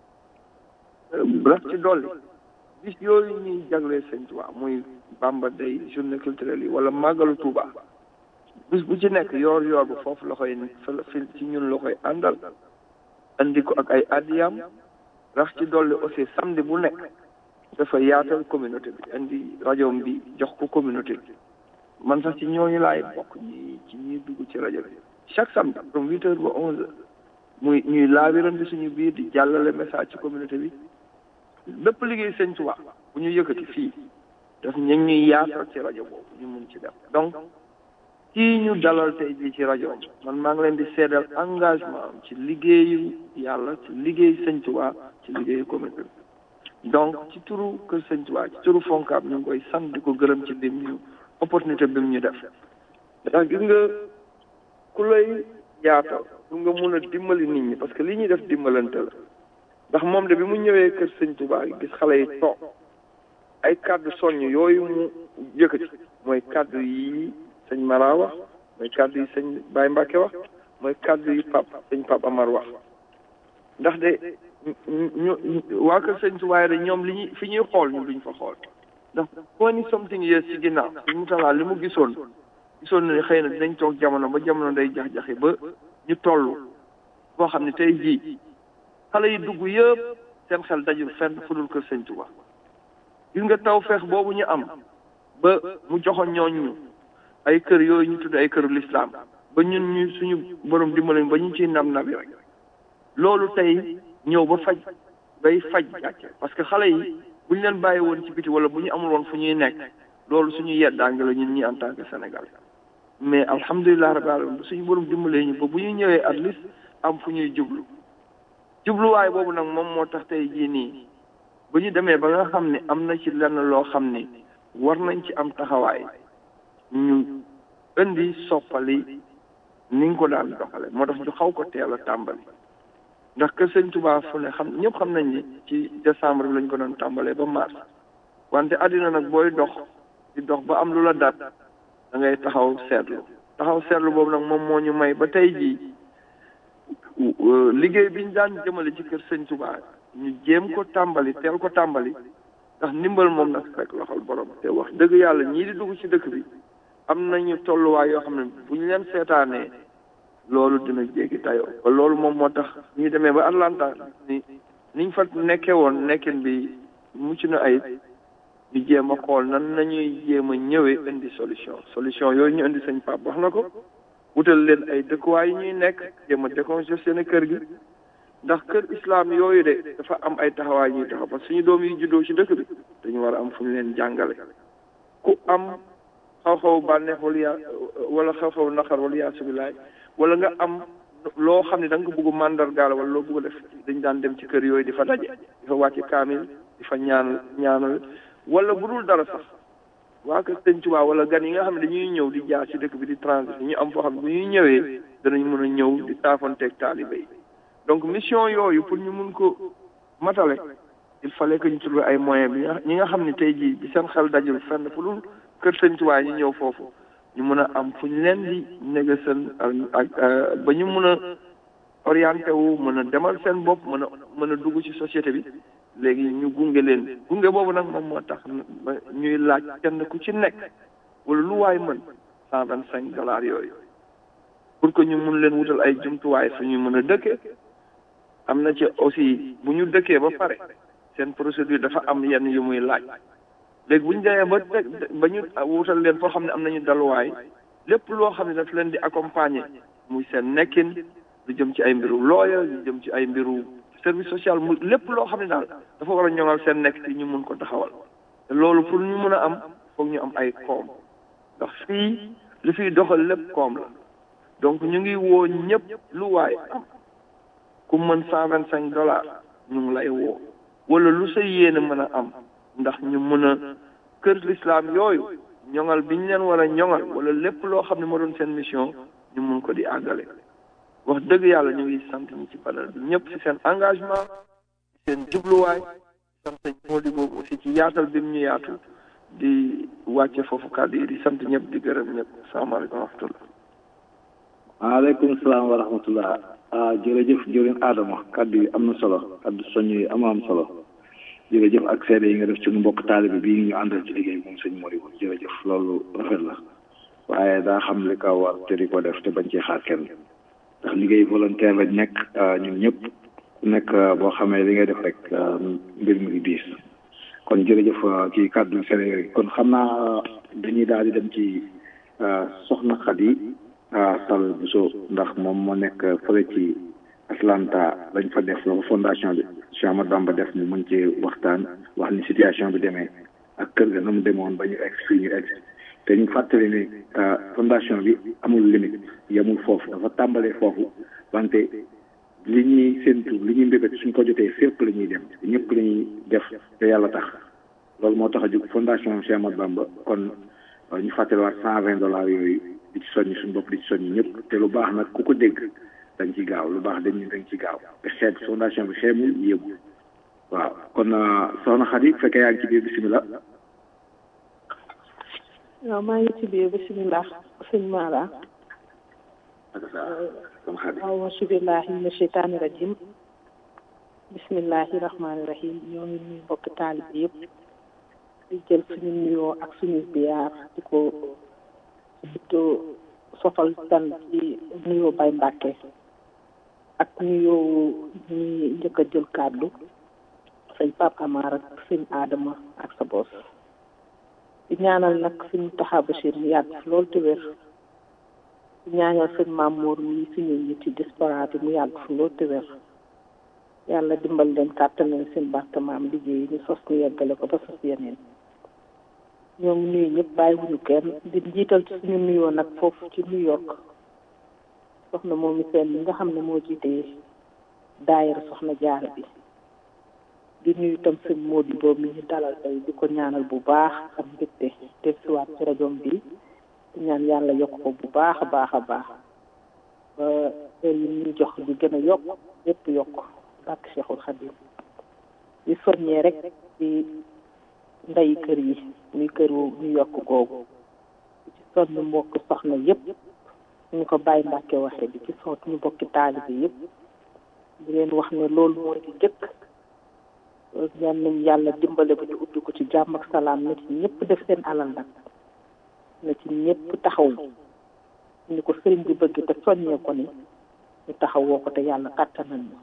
raf ci dolli bis yooyu ñuy jaglee sëñ Tuubaa muy Bamba Day journée culturelle yi wala màggalu Tuubaa bis bu ci nekk yoor yoor bu foofu la koy fi ci ñun la koy àndal andi ko ak ay addiyam rax ci dolli aussi samedi bu nekk dafa yaatal communauté bi indi rajo bi jox ko communauté bi man sax ci ñooñu laay bokk ñi ci ñuy dugg ci rajo bi chaque samedi from huit heures ba onze heures muy ñuy laabirante suñu biir di jàllale message ci communauté bi bépp liggéey sëñ Tuubaa bu ñu yëkkati fii daf ñu ñuy yaatal ci rajo boobu ñu mun ci def donc kii ñu dalal tey jii ci rajo man maa ngi leen di seedal engagement am ci liggéeyu yàlla ci liggéey sëñ Tuubaa ci liggéeyu communauté bi donc ci turu kër sëñ Tuubaa ci turu Foncab ñu ngi koy sant di ko gërëm ci lim ñu opportunité bi mu ñu def ndax gis nga ku lay yaatal pour nga mun a dimbali nit ñi parce que li ñuy def dimbalante la ndax moom de bi mu ñëwee kër sëñ Tuubaa gis xale yi toog ay kàddu soññ yooyu mu yëkkati mooy kàddu yi sëñ Mara wax mooy kàddu yi sëñ Baye Mbacke wax mooy kàddu yi pap sëñ Pap Amar wax ndax de ñu waa kër sëñ Tuubaa de ñoom li ñuy fi ñuy xool ñu duñ fa xool ndax twenty something years ci ginnaaw si mu talaa li mu gisoon gisoon ne xëy na dinañ toog jamono ba jamono day jax-jaxi ba ñu toll boo xam ne tey jii xale yi dugg yëpp seen xel dajul fenn fu dul kër sëñ Tuubaa gis nga taw feex boobu ñu am ba mu joxoon ñooñu ay kër yooyu ñu tudd ay këru lislaam ba ñun ñu suñu borom dimbali ba ñu ciy nam nabi rek loolu tey ñëw ba faj bay faj gàcce parce que xale yi bu ñu leen bàyyi woon ci biti wala bu ñu amul woon fu ñuy nekk loolu suñu yeddaange la ñun ñi en tant que Sénégal mais alhamdulilah rabbil alamin suñu borom dimbalee ñu ba bu ñu ñëwee at least am fu ñuy jublu jubluwaay boobu nag moom moo tax tey jii nii bu ñu demee ba nga xam ne am na ci lenn loo xam ne war nañ ci am taxawaay ñu indi soppali ni nga ko daan doxale moo tax ñu xaw ko teel a tàmbali ndax kër sëñ Tuubaa fu ne xam ñëpp xam nañ ni ci décembre bi lañ ko doon tàmbalee ba mars wante àddina nag booy dox di dox ba am lu la dat da ngay taxaw seetlu taxaw seetlu boobu nag moom moo ñu may ba tey jii liggéey bi ñu daan jëmale ci kër sëñ Tuubaa ñu jéem ko tàmbali teel ko tàmbali ndax ndimbal moom nag fekk loxol borom te wax dëgg yàlla ñii di dugg ci dëkk bi am nañu tolluwaay yoo xam ne bu ñu leen seetaanee loolu dina jéggi tayoo ba loolu moom moo tax ñu demee ba Atlanta ni niñ fa nekkee woon nekkin bi mucc na ay ñu jéem a xool nan nañuy jéem a ñëwee indi solution solution yooyu ñu indi sëñ Pape wax na ko wutal leen ay dëkkuwaay yi ñuy nekk jéem a décongestionné kër gi ndax kër islam yooyu de dafa am ay taxawaay ñuy taxaw parce que suñu doom yi juddoo ci dëkk bi dañu war a am fu ñu leen jàngale ku am xaw-xaw bànneex wala yaa wala xaw-xaw naqar wala yaa subilaay wala nga am loo xam ne da nga ko bëgg mandargaal wala loo bëgg def dañ daan dem ci kër yooyu di fa daje di fa wàcce kaamil di fa ñaan ñaanal wala bu dul dara sax waa kër Sëñ Tuubaa wala gan yi nga xam ne dañuy ñëw di jaar ci dëkk bi di transit ñu am foo xam ne bu ñuy ñëwee danañ mën a ñëw di taafanteeg taalibe yi donc mission yooyu pour ñu mun ko matale il fallait que ñu trouver ay moyens bi ñi nga xam ne tey jii bi seen xel dajul fenn fu dul kër Sëñ Tuubaa ñu ñëw foofu ñu mën a am fu ñu leen di négocier ak ba ñu mën a orienté wu mën a demal seen bopp mën a mën a dugg ci société bi léegi ñu gunge leen gunge boobu nag moom moo tax ñuy laaj kenn ku ci nekk wala lu waay mën cent vingt cinq dollars yooyu pour que ñu mun leen wutal ay jumtuwaay fu ñu mën a dëkkee am na ci aussi bu ñu dëkkee ba pare seen procédure dafa am yenn yu muy laaj léegi bu ñu demee ba teg ba ñu wutal leen foo xam ne am nañu daluwaay lépp loo xam ne daf leen di accompagner muy seen nekkin lu jëm ci ay mbiru looya lu jëm ci ay mbiru service social mu lépp loo xam ne daal dafa war a ñoŋal seen nekk ci ñu mun ko taxawal te loolu pour ñu mun a am foog ñu am ay koom ndax fii li fiy doxal lépp koom la donc ñu ngi woo ñëpp lu waay am ku mën cent vingt cinq dollars ñu ngi lay woo wala lu sa yéene mën a am ndax ñu mën a kër l'islam yooyu ñoŋal bi ñu leen war a ñoŋal wala lépp loo xam ne moo doon seen mission ñu mun ko di àggale wax dëgg yàlla ñu ngi sant ñi ci panel bi ñëpp ci seen engagement seen jubluwaay sant moo di boobu aussi ci yaatal bi mu ñu yaatu di wàcce foofu kàddu yi di sant ñëpp di gërëm ñëpp salaamaaleykum wa rahmatullah waaleykum salaam wa rahmatullah ah jërëjëf jëriñ Adama kàddu yi am na solo kàddu soññ yi am am solo jërëjëf ak seede yi nga def ci mbokk taalibe bii ñu àndal ci liggéey moom sëñ Moribo jërëjëf loolu rafet la waaye daa xam li ko war te di ko def te bañ cee xaar kenn ndax liggéey volontaire lañ nekk ñun ñëpp ku nekk boo xamee li ngay def rek mbir mi ngi diis kon jërëjëf kii kàddu Sénégal yi kon xam naa dañuy daal di dem ci soxna Khady Sall Bousso ndax moom moo nekk fële ci Atlanta lañ fa def la fondation bi Cheikh Ahmadou Bamba def mu mën ci waxtaan wax ni situation bi demee ak kër ga na mu demoon ba ñu egg fii ñu egg te ñu fàttali ni fondation bi amul limite yemul foofu dafa tàmbalee foofu wante li ñuy séntu li ñuy mbébét suñ ko jotee fépp la ñuy dem ñëpp la ñuy def te yàlla tax loolu moo tax a jóg fondation Cheikh Ahmadou Bamba kon ñu fàttaliwaat cent vingt dollars yooyu di ci soññi suñu bopp di ci soññi ñëpp te lu baax nag ku ko dégg dañ ci gaaw lu baax dañ dañ ci gaaw te xeet fondation bi xeemul yéegu waaw kon soxna Khady bu fekkee yaa ngi ci biir bisimilah. waaw maa ngi ci biir bisimilah sëñ Mara. soxna Khady. auzu billahi mina sheytaani rajim bismillahi rahmaani rahim ñoo ngi nuyu mbokki taalib yëpp di jël suñu nuyoo ak suñu biyaar di ko surtout sofal tan ci nuyoo Baye Mbàkke ak nuyoo ñi njëkk a jël kàddu sëñ Pape Amar ak sëñ Adama ak sa bos di ñaanal nag suñu taxa Bachir mu yàgg fi loolu te wér di ñaanal sëñ Mamour mi suñu nit ci diaspora bi mu yàgg fi loolu te wér yàlla dimbal leen kàttanal seen barke maam liggéey ñu sos ñu yeggale ko ba sos yeneen ñoo ngi nuyu ñëpp bàyyiwuñu kenn di njiital ci suñu nuyoo nag foofu ci New York soxna moom mi seen mi nga xam ne moo jiite daayira soxna jaara bi di nuyu itam sëñ Modou boobu mi ñu dalal tey di ko ñaanal bu baax am mbégte def siwaat ci rajoom bi di ñaan yàlla yokk ko bu baax a baax a baax ba heure yi ñuy jox di gën a yokk yépp yokk bàkk Cheikhul Khadim di soññee rek ci ndeyi kër yi muy këru ñu yokk googu di ci sonn mbokk soxna yépp ñu ko bàyyi Mbàkke waxee di ci soot ñu bokki taalibe yépp di leen wax ne loolu mooy di jëkk ñaan nañ yàlla dimbale ba ñu ubbi ko ci jàmm ak salaam nit ñi ñëpp def seen alal nag na ci ñëpp taxaw ni ko sëriñ bi bëgg te soññee ko ni ñu taxawoo ko te yàlla kàttanal ñu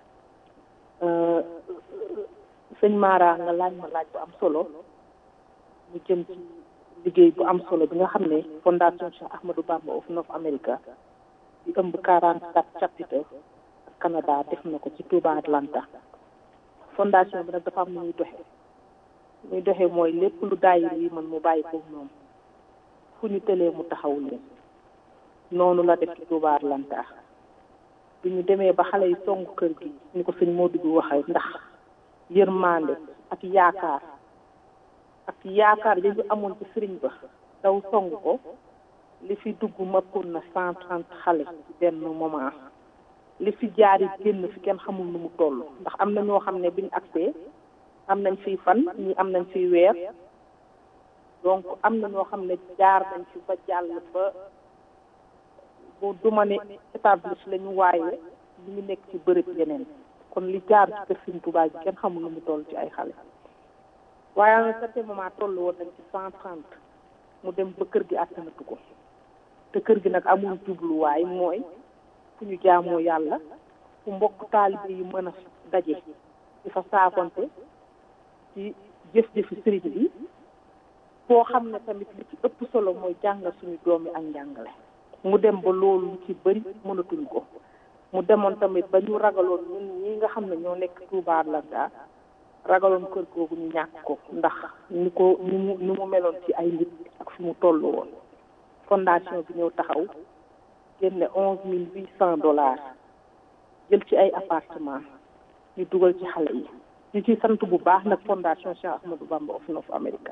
sëñ Mara nga laaj ma laaj bu am solo mu jëm ci liggéey bu am solo bi nga xam ne fondation Cheikh Ahmadou Bamba of North America di ëmb 44 chapitre Canada def na ko ci Touba Atlanta fondation bi nag dafa am nu muy doxe muy doxe mooy lépp lu daayir yi man mu bàyyi ko moom fu ñu tëlee mu taxaw leen noonu la def ci Touba Atlanta bi ñu demee ba xale yi song kër gi ni ko sëñ Modou bi waxee ndax yërmande ak yaakaar ak yaakaar yi ñu amoon ci sëriñ ba daw song ko li fi dugg mappoon na cent trente xale ci benn moment li fi jaari génn fi kenn xamul nu mu toll ndax am na ñoo xam ne biñ agsee am nañ fiy fan ñi am nañ fiy weer donc am na ñoo xam ne jaar nañ fi ba jàll ba bu duma ne établish lañu waaye ñu ngi nekk ci bërëb yeneen kon li jaar ci kër Sëriñ Tuubaa ji kenn xamul nu mu toll ci ay xale waaye à un certain moment toll woon nañ ci cent trente mu dem ba kër gi àttanatu ko te kër gi nag amul jubluwaay mooy fu ñu jaamoo yàlla fu mbokk taalibe yi mën a daje di fa saafonte ci jëf-jëfi sëriñ bi foo xam ne tamit li ci ëpp solo mooy jàngal suñu doomi ak njàngale mu dem ba loolu lu ci bëri mënatuñ ko mu demoon tamit ba ñu ragaloon ñun ñi nga xam ne ñoo nekk Touba Atlanta ragaloon kër googu ñu ñàkk ko ndax ni ko ni mu ni mu meloon ci ay nit ak fi mu toll woon fondation bi ñëw taxaw génne onze mille huit cent dollars jël ci ay appartement ñu dugal ci xale yi ñu ciy sant bu baax nag fondation Cheikh Ahmadou Bamba of North America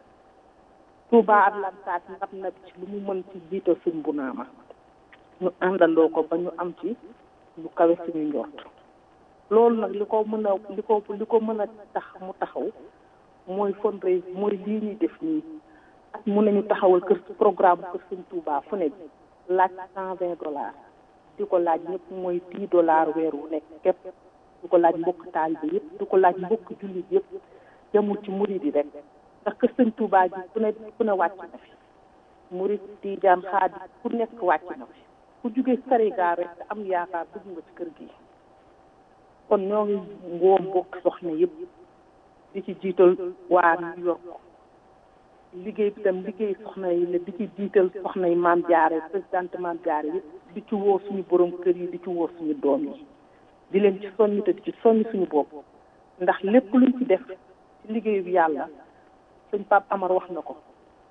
Touba Atlanta ndab na ci lu mu mën ci jiital suñ bu naama ñu àndandoo ko ba ñu am ci lu kawe suñu njort loolu nag li ko mën a li ko li ko mën a tax mu taxaw mooy fundraise mooy lii ñuy def nii ak mun nañu taxawal kër programme kër suñ Touba fu ne laaj cent vingt dollars di ko laaj ñëpp mooy dix dollars weer wu nekk képp di ko laaj mbokk taalibe yëpp di ko laaj mbokk jullit yëpp yemul ci murid yi rek ndax kër sëñ Touba ji ku ne ku ne wàcc na fi murid Tijaan Xaadir ku nekk wàcc na fi ku jóge Sénégal rek te am yaakaar dugg nga ci kër gi kon ñoo ngi ngoom mbokk soxna yëpp di ci jiital waa New York liggéey bi tam liggéey soxna yi la di ci jiital soxna yi maam jaare présidente maam jaare yëpp di ci woo suñu borom kër yi di ci woo suñu doom yi di leen ci soññ te di ci soññ suñu bopp ndax lépp luñ ci def ci liggéeyu bi yàlla sëñ Pape Amar wax na ko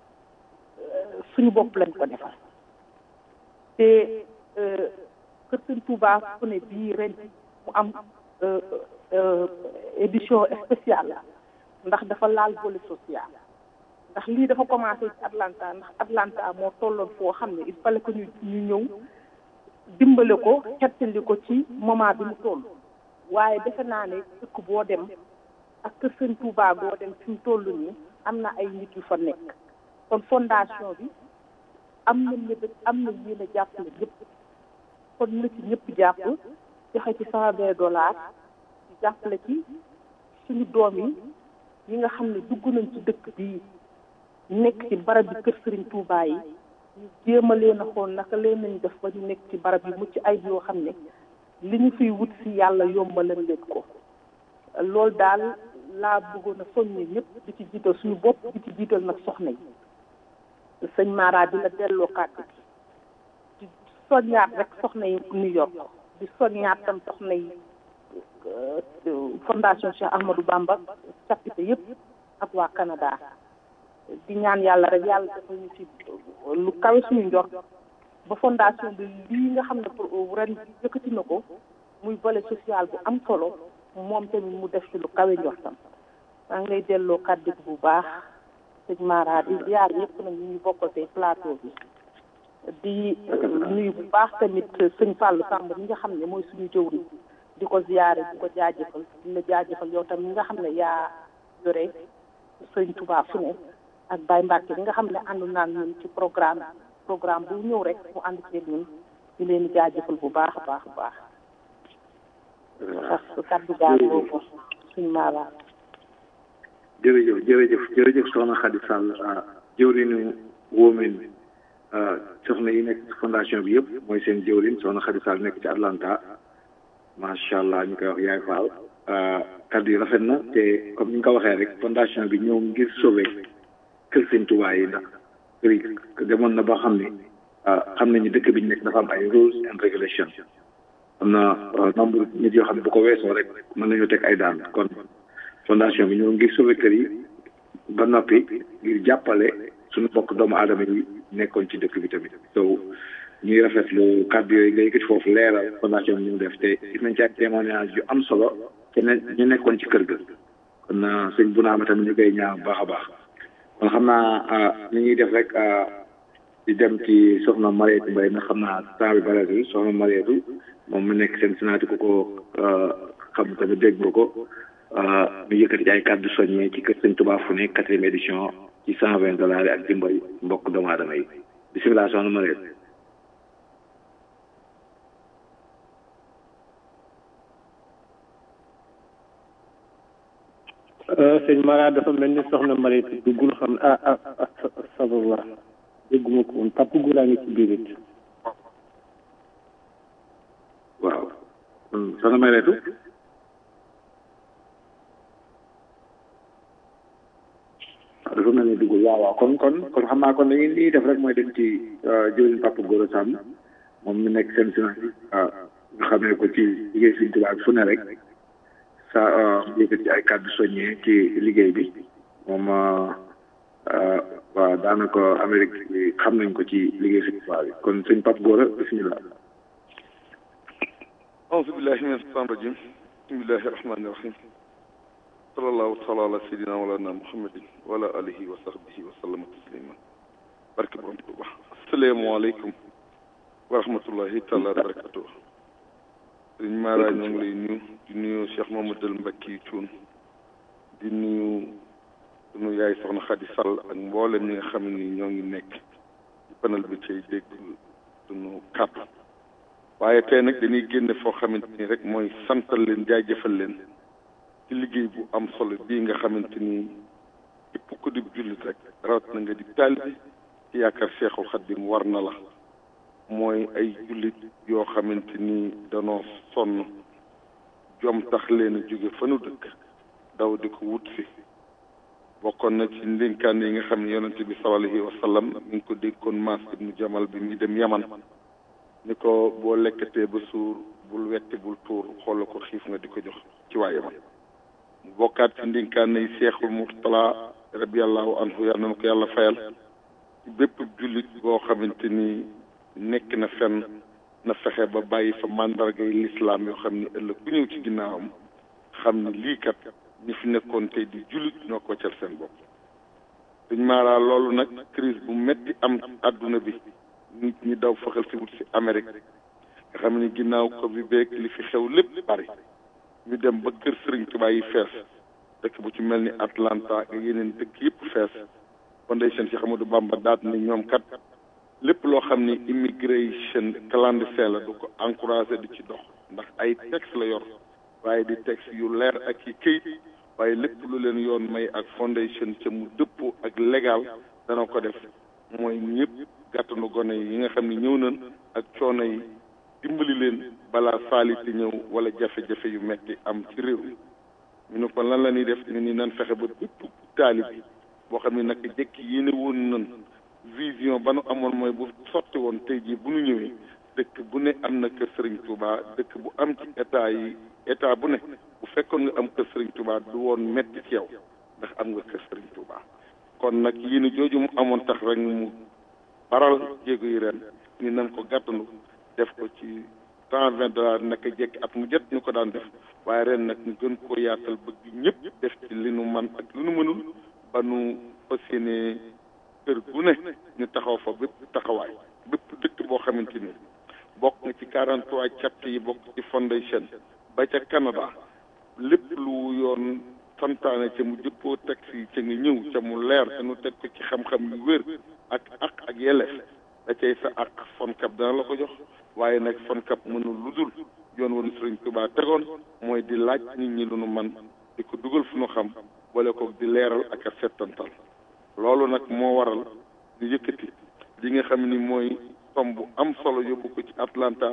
suñu bopp lañ ko defal te kër sëñ Touba fu ne bii ren mu am édition spéciale la ndax dafa laal volet social ndax lii dafa commencé ci Atlanta ndax Atlanta moo tolloon foo xam ne il fallait que ñu ñu ñëw dimbale ko xettali ko ci moment bi mu toll waaye defe naa ne dëkk boo dem ak kër sëñ Touba boo dem fi mu toll nii am na ay nit yu fa nekk kon fondation bi am na ñëpp am na yéen a jàppale ñëpp kon na ci ñëpp jàpp joxe ci cent vingt dollars di jàppale ci suñu doom yi yi nga xam ne dugg nañ ci dëkk bii nekk ci barab bi kër Serigne Touba yi ñu jéem a leen a xool naka leen nañ def ba ñu nekk ci barab yi mucc ay yoo xam ne li ñu fiy wut si yàlla yombalal leen ko loolu daal laa bëggoon a soññe ñëpp di ci jiital suñu bopp di ci jiital nag soxna yi sëñ Mara di la delloo kàddu gi di soññaat rek soxna yi New York di soññaat tam soxna yi fondation Cheikh Ahmadou Bamba chapitre yëpp ak waa Canada di ñaan yàlla rek yàlla defal ñu ci lu kawe suñu njort ba fondation bi lii nga xam ne pour ren yëkkati na ko muy volet social bu am solo moom tamit mu def ci lu kawe njortam maa ngi lay delloo kàddu gi bu baax sëñ Mara di ziar yëpp nag ñu ngi bokkal tey plateau bi di nuyu bu baax tamit sëñ Fallou Samb mi nga xam ne mooy suñu jëwriñ di ko ziare di ko jaajëfal di la jaajëfal yow tam mi nga xam ne yaa yore sëñ Touba fu ne ak Baye Mbacke mi nga xam ne àndu naan ñun ci programme programme bu ñëw rek mu ànd ci ñun ñu leen di jaajëfal bu baax a baax a baax parce que kaddu gaal boobu suñ maalaam jërëjëf jërëjëf jërëjëf soxna Khady Sall jëwriñu women soxna yi nekk fondation bi yëpp mooy seen jëwlin soxna Khady Sall nekk ci Atlanta macha allah ñu koy wax yaay Fall kaddu yi rafet na te comme ni nga ko waxee rek fondation bi ñëw ngir sauver kër sëñ Tuubaa yi ndax kër yi demoon na ba xam ne xam nañu dëkk bi ñu nekk dafa am ay rules and regulation am na nombre nit yoo xam ne bu ko weesoo rek mën nañoo teg ay daan kon fondation bi ñëw ngir sauver kër yi ba noppi ngir jàppale suñu bokk doomu aadama yi nekkoon ci dëkk bi tamit so ñuy rafetlu kàddu yooyu nga yëkkati foofu leeral fondation bi ñu def te gis nañ ci ay témoignage yu am solo te ne ñu nekkoon ci kër ga kon sëñ bu naa ma tamit ñu koy ñaan baax a baax kon xam naa ni ñuy def rek di dem ci soxna Mariétu Mbaye na xam naa temps bi bareetul soxna Mariétu moom mu nekk seen sinaati ku ko xam tamit dégg nga ko ñu yëkkati ci ay kàddu soññee ci kër sëñ Tuubaa fu ne quatrième édition ci cent vingt dollars yi ak dimbali mbokk doomu aadama yi bisimilah soxna Mariétu sëñ Mara dafa mel ni soxna Mariétu duggul xam ah ah astafurlah dégguma ko woon papa Gura ngi ci biir it waaw soxna Mariétu waaw dafa mel ni duggul waaw waaw kon kon kon xam naa kon dañuy li def rek mooy dem ci jëwriñ papa Gora Samb moom mi nekk seen sinaa waaw nga xamee ko ci liggéey Sëñ Tuubaa fu ne rek sa yëkkat ci ay kàddu soññee ci liggéey bi moom waaw daanaka Amérique bi xam nañ ko ci liggéey Sëñ Tuubaa bi kon sëñ Pape Gora bisimilah أعوذ بالله من الشيطان الرجيم بسم الله الرحمن الرحيم صلى الله تعالى على سيدنا مولانا محمد وعلى آله وصحبه وسلم تسليما barke borom Tuuba asalaamaaleykum wa rahmatullahi taala wa barakatuh sëriñ Mara ñoo ngi lay nuyu di nuyu Cheikh Mamadou Mbacke Thioune di nuyu sunu yaay soxna Khady Sall ak mboolem ñi nga xam ni ñoo ngi nekk ci panel bi cay dégg sunu kàddu waaye tey nag dañuy génne foo xamante ni rek mooy santal leen jaajëfal leen ci liggéey bu am solo bii nga xamante ni képp ku di jullit rek rawat na nga di taalibe ci yaakaar Seexul Xaddim war na la mooy ay jullit yoo xamante ni danoo sonn jom tax leen a jóge fa nu dëkk daw di ko wut si bokkoon na ci ndénkaan yi nga xam ne yonente bi sallallahu alayhi wa sallam mi ngi ko déggoon Maas ibnu Jamal bi muy dem Yaman ni ko boo lekkatee ba suur bul wetti bul tuur xoola ko xiif nga di ko jox ci waa Yaman mu bokkaat ci ndénkaan yi Seexul Murtala rabiyallahu anhu yal na ko yàlla fayal ci bépp jullit boo xamante ni nekk na fenn na fexe ba bàyyi fa màndargay lislaam yoo xam ni ëllëg ku ñëw ci ginnaawam xam ni lii kat ñi fi nekkoon tey di jullit ñoo ko waccal seen bopp dañ maaraa loolu nag crise bu metti am àdduna bi nit ñi daw faxal si wut si Amérique nga xam ni ginnaaw ko bi beeg li fi xew lépp bari ñu dem ba kër Sëriñ Tuubaa yi fees dëkk bu ci mel ni Atlanta ak yeneen dëkk yëpp fees fondation Cheikh Amadou Bamba daat ni ñoom kat lépp loo xam ni immigration clandestin la du ko encouragé di ci dox ndax ay texte la yor waaye di texte yu leer ak i këyit waaye lépp lu leen yoon may ak fondation ca mu dëppoo ak légal dana ko def mooy ñëpp gàttanu gone yi nga xam ne ñëw nañ ak coono yi dimbali leen balaa saaliti ñëw wala jafe-jafe yu metti am ci réew mi ñu ne ko lan la ñuy def ñu ni nan fexe ba bépp taalib boo xam ne naka jëkk yéene woon nan vision ba nu amoon mooy bu sotti woon tey jii bu nu ñëwee dëkk bu ne am na kër Serigne Touba dëkk bu am ci état yi état bu ne bu fekkoon nga am kër Serigne Touba du woon metti ci yow ndax am nga kër Serigne Touba kon nag yéen jooju mu amoon tax rek mu baral jéego yi ren ni nan ko gàttandu def ko ci cent vingt dollars naka jekki at mu jot ñu ko daan def waaye ren nag ñu gën koo yaatal bëgg ñëpp def ci li nu man ak li nu mënul ba nu fas yéene kër gu ne ñu taxaw fa bépp taxawaay bépp dëkk boo xamante ni bokk nga ci quarante trois chapter yi bokk ci fondation ba ca Canada lépp lu yoon santaane ca mu jëppoo taxi yi ca nga ñëw ca mu leer te nu teg ko ci xam-xam yu wér ak ak ak yelleef da cay sa ak fonkab dana la ko jox waaye nag fonkab mënul lu dul yoon woon Sëriñ Tuubaa tegoon mooy di laaj nit ñi lu nu man di ko dugal fu nu xam boole ko di leeral ak a settantal loolu nag moo waral ñu yëkkati li nga xam ni mooy somme bu am solo yóbbu ko ci Atlanta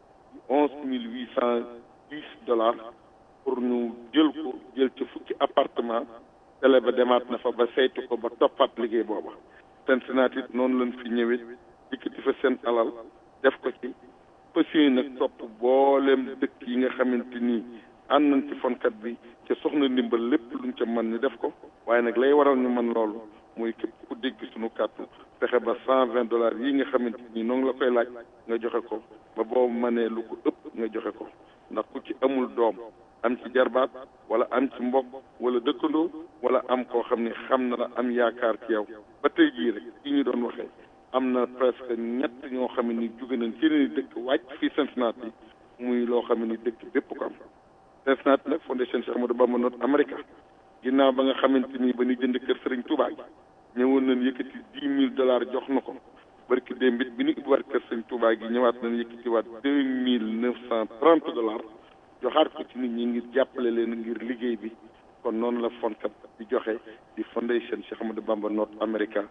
onze mille huit cent dix dollars pour ñu jël ko jël ci fukki appartement télé ba demaat na fa ba saytu ko ba toppaat liggéey booba Cincinnati it noonu lañ fi ñëwee yëkkati fa seen alal def ko ci pësiy nag topp boolem dëkk yi nga xamante ni ànd nañ ci fonkat bi ca soxna ndimbal lépp luñ ca mën ni def ko waaye nag lay waral ñu mën loolu mooy képp ku dégg suñu kàttu fexe ba cent vingt dollars yi nga xamante ni noonu la koy laaj nga joxe ko ba boobu mënee lu ko ëpp nga joxe ko ndax ku ci amul doom am ci jarbaat wala am ci mbokk wala dëkkandoo wala am koo xam ne xam na la am yaakaar ci yow ba tey jii rek yi ñu doon waxee am na presque ñett ñoo xam ne ni jóge nañ ci ni dëkk wàcc fii Cincinnati muy loo xam ne ni dëkk bépp ko am Cincinnati nag fondation Cheikh Ahmadou Bamba North America ginnaaw ba nga xamante ni ba ñu jënd kër Sëriñ Touba gi ñëwoon nañ yëkkati dix mille dollars jox na ko barki démb it bi ñu ubbiwaat kër Sëriñ Touba gi ñëwaat nañ yëkkatiwaat deux mille neuf cent trente dollars joxaat ko ci nit ñi ngir jàppale leen ngir liggéey bi kon noonu la fonkat di joxe di fondation Cheikh Ahmadou Bamba North America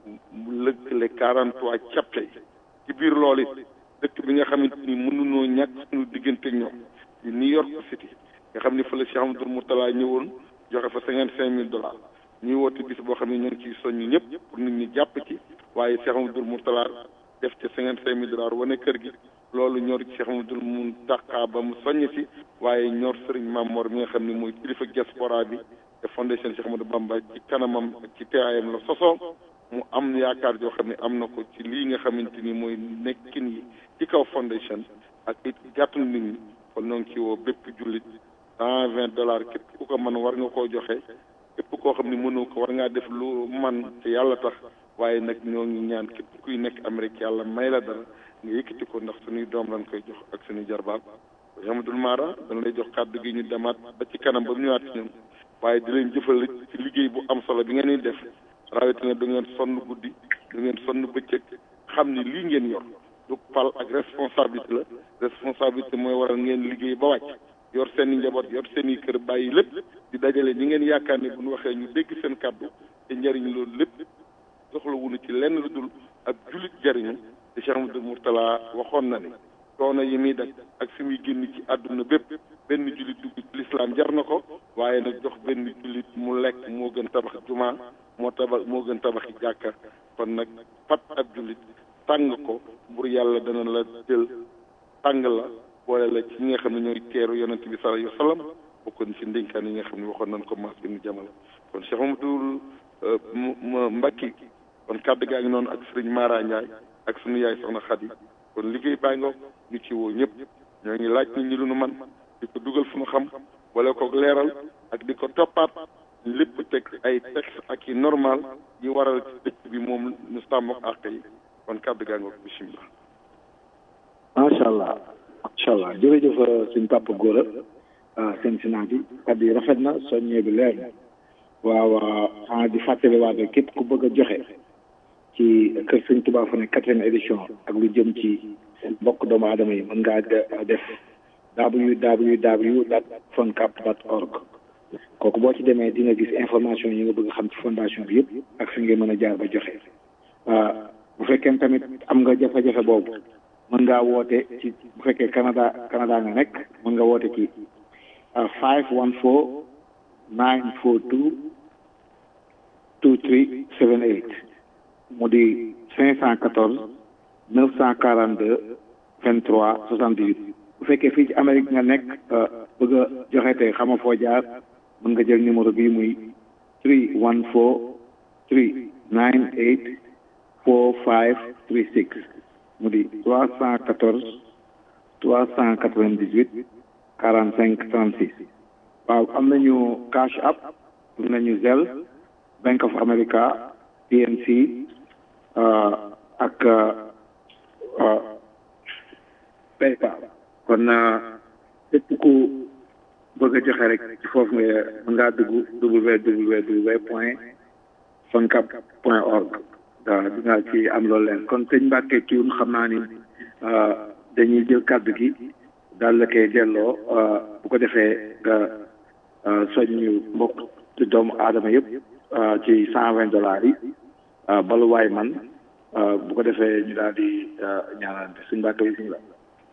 mu lëkkale quarante trois chapter ci biir loolu it dëkk bi nga xamante ni mënunoo ñàkk suñu diggante ñoom di New York City nga xam ni fa la Cheikh Amadou Moutala ñëwoon joxe fa cinquante cinq mille dollars ñuy woote bis boo xam ne ñoo ngi ciy soññ ñëpp pour nit ñi jàpp ci waaye Cheikh Amadou Moutala def ca cinquante cinq mille dollars wane kër gi loolu ñor Cheikh Amadou Mountakha ba mu soññ si waaye ñor Serigne Mamor mi nga xam ne mooy kilifa diaspora bi te fondation Cheikh Amadou Bamba ci kanamam ak ci teewaayam la sosoo mu am yaakaar joo xam ne am na ko ci lii nga xamante ni mooy nekkin yi ci kaw fondation ak it gàttul nit ñi kon ñoo ngi ci woo bépp jullit cent vingt dollars képp ku ko mën war nga koo joxe képp koo xam ne mënoo ko war ngaa def lu man te yàlla tax waaye nag ñoo ngi ñaan képp kuy nekk Amérique yàlla may la dara nga yëkkati ko ndax suñuy doom lañ koy jox ak suñuy jarbaat Amadou Mara dañ lay jox kàddu gi ñu demaat ba ci kanam ba mu ñëwaat ci ñun waaye di leen jëfal ci liggéey bu am solo bi ngeen di def rawatina du ngeen sonn guddi du ngeen sonn bëccëg xam ni lii ngeen yor du pal ak responsabilité la responsabilité mooy waral ngeen liggéey ba wàcc yor seen i njaboot yor seen i kër bàyyi lépp di dajale ñi ngeen yaakaar ne bu ñu waxee ñu dégg seen kàddu te njariñ loolu lépp soxla wuñu ci lenn lu dul ak jullit jariñu te Cheikh Amadou Mourtala waxoon na ni coono yi muy daj ak fi muy génn ci àdduna bépp benn jullit dugg ci lislaam jar na ko waaye nag jox benn jullit mu lekk moo gën tabax jumaa moo tabax moo gën tabaxi jàkka kon nag fat ab jullit tàng ko bur yàlla dana la jël tàng la boole la ci ñi nga xam ne ñooy teeru yonent bi sallallahu alayhi wa sallam bokkoon ci ndénkaan yi nga xam ne waxoon nañ ko maas bi ñu jamal kon Cheikh Mamadou Mbacke kon kàddu gaa ngi noonu ak sëriñ Mara Ndiaye ak suñu yaay soxna Khady kon liggéey baa ngoog ñu ci woo ñëpp ñoo ngi laaj nit ñi lu nu man di ko dugal fu nu xam wala ko leeral ak di ko toppaat lépp teg ay texte ak i normal yi waral ci dëkk bi moom ñu sàmm ak àq yi kon kàddu gaa ngoog bisimilah. macha allah macha allah jërëjëf suñ papa Gora Cincinnati kàddu yi rafet na soññee bi leer na waaw xanaa di fàttaliwaat rek képp ku bëgg a joxe ci kër sëñ Tuubaa fa ne quatrième édition ak lu jëm ci mbokk doomu aadama yi mën ngaa def www dot foncap dot org kooku boo ci demee di nga gis information yi nga bëgg xam ci fondation bi yëpp ak fi nga mën a jaar ba joxe bu fekkee tamit am nga jafe-jafe boobu mën ngaa woote ci bu fekkee Canada Canada nga nekk mën nga woote ci five one four nine four two two three seven eight mu di cinq cent quatorze neuf cent quarante deux vingt trois soixante dix huit bu fekkee fii ci Amérique nga nekk bëgg a joxe tey xama foo jaar mën nga jël numéro bii muy three one four three nine eight four five three six mu di trois cent quatorze trois cent quatre vingt dix huit quarante cinq trente six waaw am nañu cash app am nañu Zelle Bank of America PNC ak PayPal kon képp ku bëgg a joxe rek ci foofu nga mën ngaa dugg www point foncap point org waaw di nga ci am loolu leen kon sëñ Mbàkke kiiwun xam naa ni dañuy jël kàddu gi daal la koy delloo bu ko defee nga soññu mbokk doomu aadama yëpp ci cent vingt dollars yi baluwaay man bu ko defee ñu daal di ñaanalante suñ mbàkk bi suñu la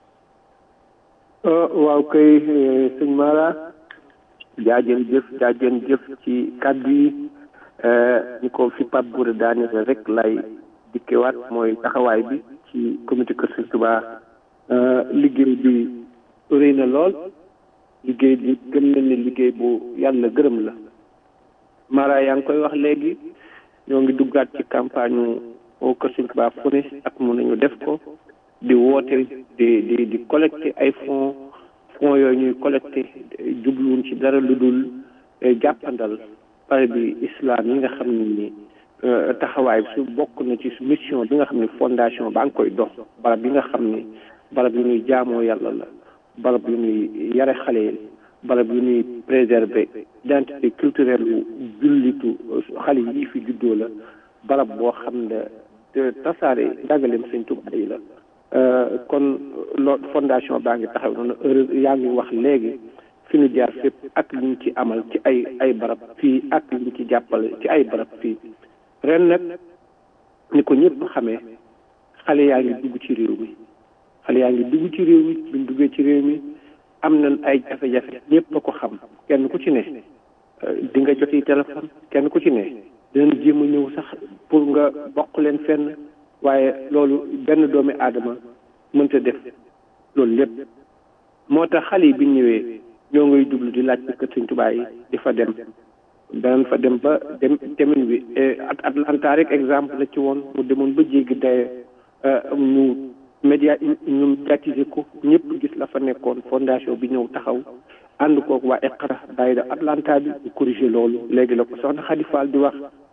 waaw kay sëñ Mara jaajën jëf jaajën jëf ci kàddu yi ñu ko fi Pape Gora daaneel rek lay dikkewaat mooy taxawaay bi ci comité Kër Sëñ Touba liggéey bi rëy na lool liggéey bi gëm na ni liggéey bu yàlla gërëm la Mara yaa ngi koy wax léegi ñoo ngi duggaat ci campagne au Kër Sëñ Touba fu ne ak mun nañu def ko di woote di di di collecté ay fonds fonds yooyu ñuy collecté jubluwuñ ci dara lu dul jàppandal pare bi islam yi nga xam ne ni taxawaay su bokk na ci mission bi nga xam ne fondation baa ngi koy dox barab yi nga xam ne barab yu ñuy jaamoo yàlla la barab yu ñuy yare xale yi barab yu ñuy préserver identité culturelle yu jullitu xale yi fi juddoo la barab boo xam ne tasaare njàngaleem sëñ Tuubaa yi la kon loo fondation baa ngi taxaw noonu heure yaa ngi wax léegi fi ñu jaar fépp ak liñ ci amal ci ay ay barab fii ak liñ ci jàppale ci ay barab fii ren nag ni ko ñëpp xamee xale yaa ngi dugg ci réew mi xale yaa ngi dugg ci réew mi buñ duggee ci réew mi am nañ ay jafe-jafe ñëpp a ko xam kenn ku ci ne di nga joti téléphone kenn ku ci ne dinañ jéem a ñëw sax pour nga bokk leen fenn waaye loolu benn doomi aadama mënta def loolu lépp moo tax xale yi bi ñëwee ñoo ngay jublu di laaj kër Sëñ Tuubaa yi di fa dem danañ fa dem ba dem demin bi at Atlanta rek exemple la ci woon mu demoon ba jéggi daye ñu média ñu médiatiser ko ñëpp gis la fa nekkoon fondation bi ñëw taxaw ànd kook waa Iqra daayira Atlanta bi ñu corrigé loolu léegi la ko soxna Xadi Fall di wax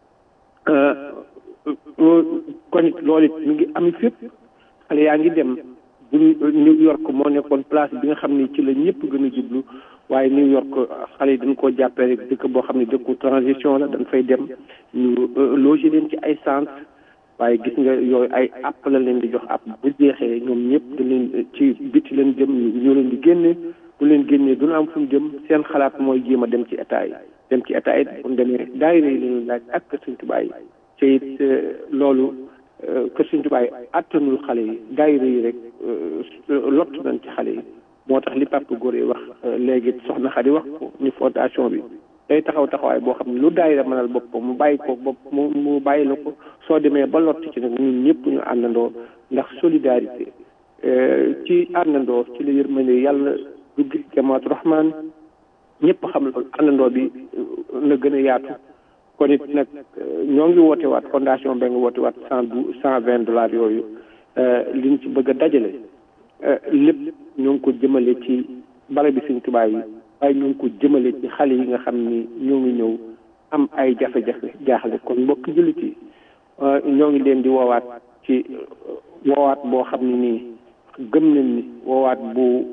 kon it loolu it mi ngi am fépp xale yaa ngi dem bu New York moo nekkoon place bi nga xam ni ci la ñëpp gën a jublu waaye New York xale yi dañ koo jàppee rek dëkk boo xam ne dëkku transition la dañ fay dem ñu loger leen ci ay centre waaye gis nga yooyu ay app la leen di jox app bu jeexee ñoom ñëpp dañ leen ci biti leen jëm ñoo leen di génne bu leen génnee duñu am fu ñu jëm seen xalaat mooy jéem a dem ci état yi dem ci état yi bu demee daayira yi lañuy laaj ak kër Sëñ Tuubaa yi te it loolu kër Sëñ Tuubaa yi attanul xale yi daayira yi rek lott nañ ci xale yi moo tax li Pape Gora wax léegi soxna Xadi wax ko ni fondation bi day taxaw taxawaay boo xam ne lu daayira mënal boppam mu bàyyi ko bopp mu mu bàyyi la ko soo demee ba lott ci nag ñun ñëpp ñu àndandoo ndax solidarité ci àndandoo ci la yërmande yàlla du gis jamaatu rahman ñëpp xam loolu àndandoo bi na gën a yaatu kon it nag ñoo ngi woote waat fondation ba nga woote waat cent dou cent vingt dollars yooyu liñ ci bëgg a dajale lépp ñoo ngi ko jëmale ci bala bi Sëñ Tuubaa yi waaye ñoo ngi ko jëmale ci xale yi nga xam ni ñoo ngi ñëw am ay jafe-jafe jaaxle kon mbokk jullit yi ñoo ngi leen di woowaat ci woowaat boo xam ne nii gëm nañ ni woowaat bu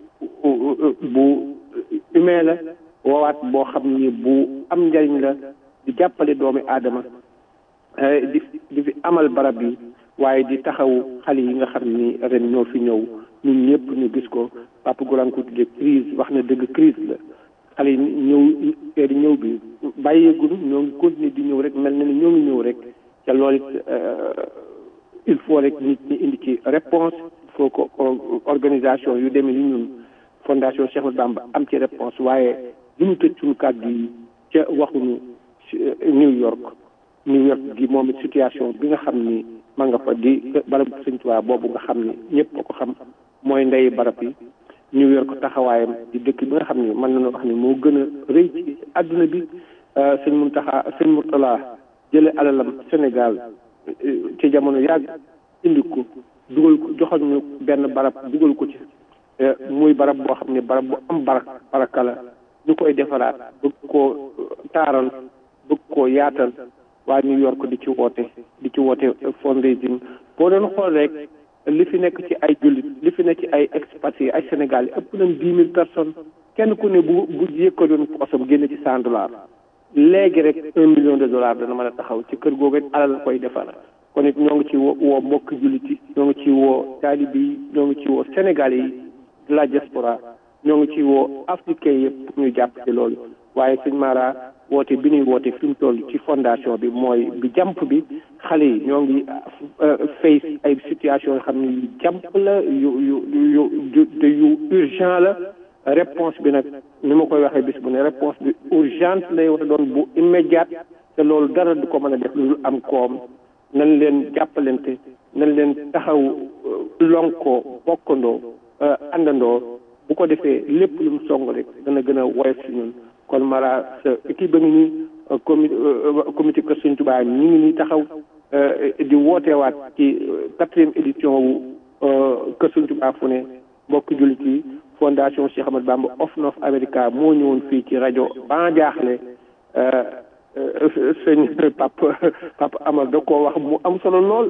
bu humain la woowaat boo xam ni bu am njariñ la di jàppale doomi aadama di di fi amal barab yi waaye di taxawu xale yi nga xam ni ren ñoo fi ñëw ñun ñëpp ñu gis ko Papa Gora ko tuddee crise wax na dëgg crise la xale yi ñëw di ñëw bi bàyyeegul ñoo ngi continuer di ñëw rek mel na ni ñoo ngi ñëw rek te loolu it il faut rek nit ñi indi ci réponse il faut que organisation yu demee ni ñun fondation Cheikh Ahmadou Bamba am ci réponse waaye du ñu tëj suñu kàddu yi ca waxuñu New York New York gi moom it situation bi nga xam ni ma nga fa di barab Sëñ Tuubaa boobu nga xam ni ñëpp a ko xam mooy ndey barab yi New York taxawaayam di dëkk bi nga xam ni mën nañoo wax ni moo gën a rëy ci àdduna bi sëñ Muntaxa sëñ Murtala jële alalam Sénégal ci jamono yàgg indi ko dugal ko joxal ñu benn barab dugal ko ci muy barab boo xam ne barab bu am barak baraka la ñu koy defaraat bëgg koo taaral bëgg koo yaatal waa New York di ci woote di ci woote fundraising boo doon xool rek li fi nekk ci ay jullit li fi nekk ci ay expatriés ay Sénégal yi ëpp nañ dix mille personnes kenn ku ne bu bu yëkkatoon poosam génne ci cent dollars léegi rek un million de dollars dana mën a taxaw ci kër googu alal la koy defar kon it ñoo ngi ci woo mbokk jullit yi ñoo ngi ci woo taalibe yi ñoo ngi ci woo Sénégalais yi de la diaspora ñoo ngi ci woo africain yëpp ñu jàpp ci loolu waaye sëñ Mara woote bi ñuy woote fi mu toll ci fondation bi mooy bi jàmp bi xale yi ñoo ngi face ay situation yoo xam ne yu jàmp la yu yu yu yu yu urgent la réponse bi nag ni ma koy waxee bis bu ne réponse bi urgente lay war a doon bu immédiate te loolu dara du ko mën a def lu am koom nañ leen jàppalante nañ leen taxaw lonkoo bokkandoo àndandoo bu ko defee lépp lu mu song rek dana gën a woyof si ñun kon Mara sa équipe ba ngi nii comi comité Kër Sëñ Tuubaa ñi ngi nii taxaw di wooteewaat ci quatrième édition wu Kër Sëñ Tuubaa fu ne mbokki jullit yi fondation Cheikh Ahmadou Bamba of North America moo ñëwoon fii ci rajo ba jaaxle sëñ Papa Papa Amar da koo wax mu am solo lool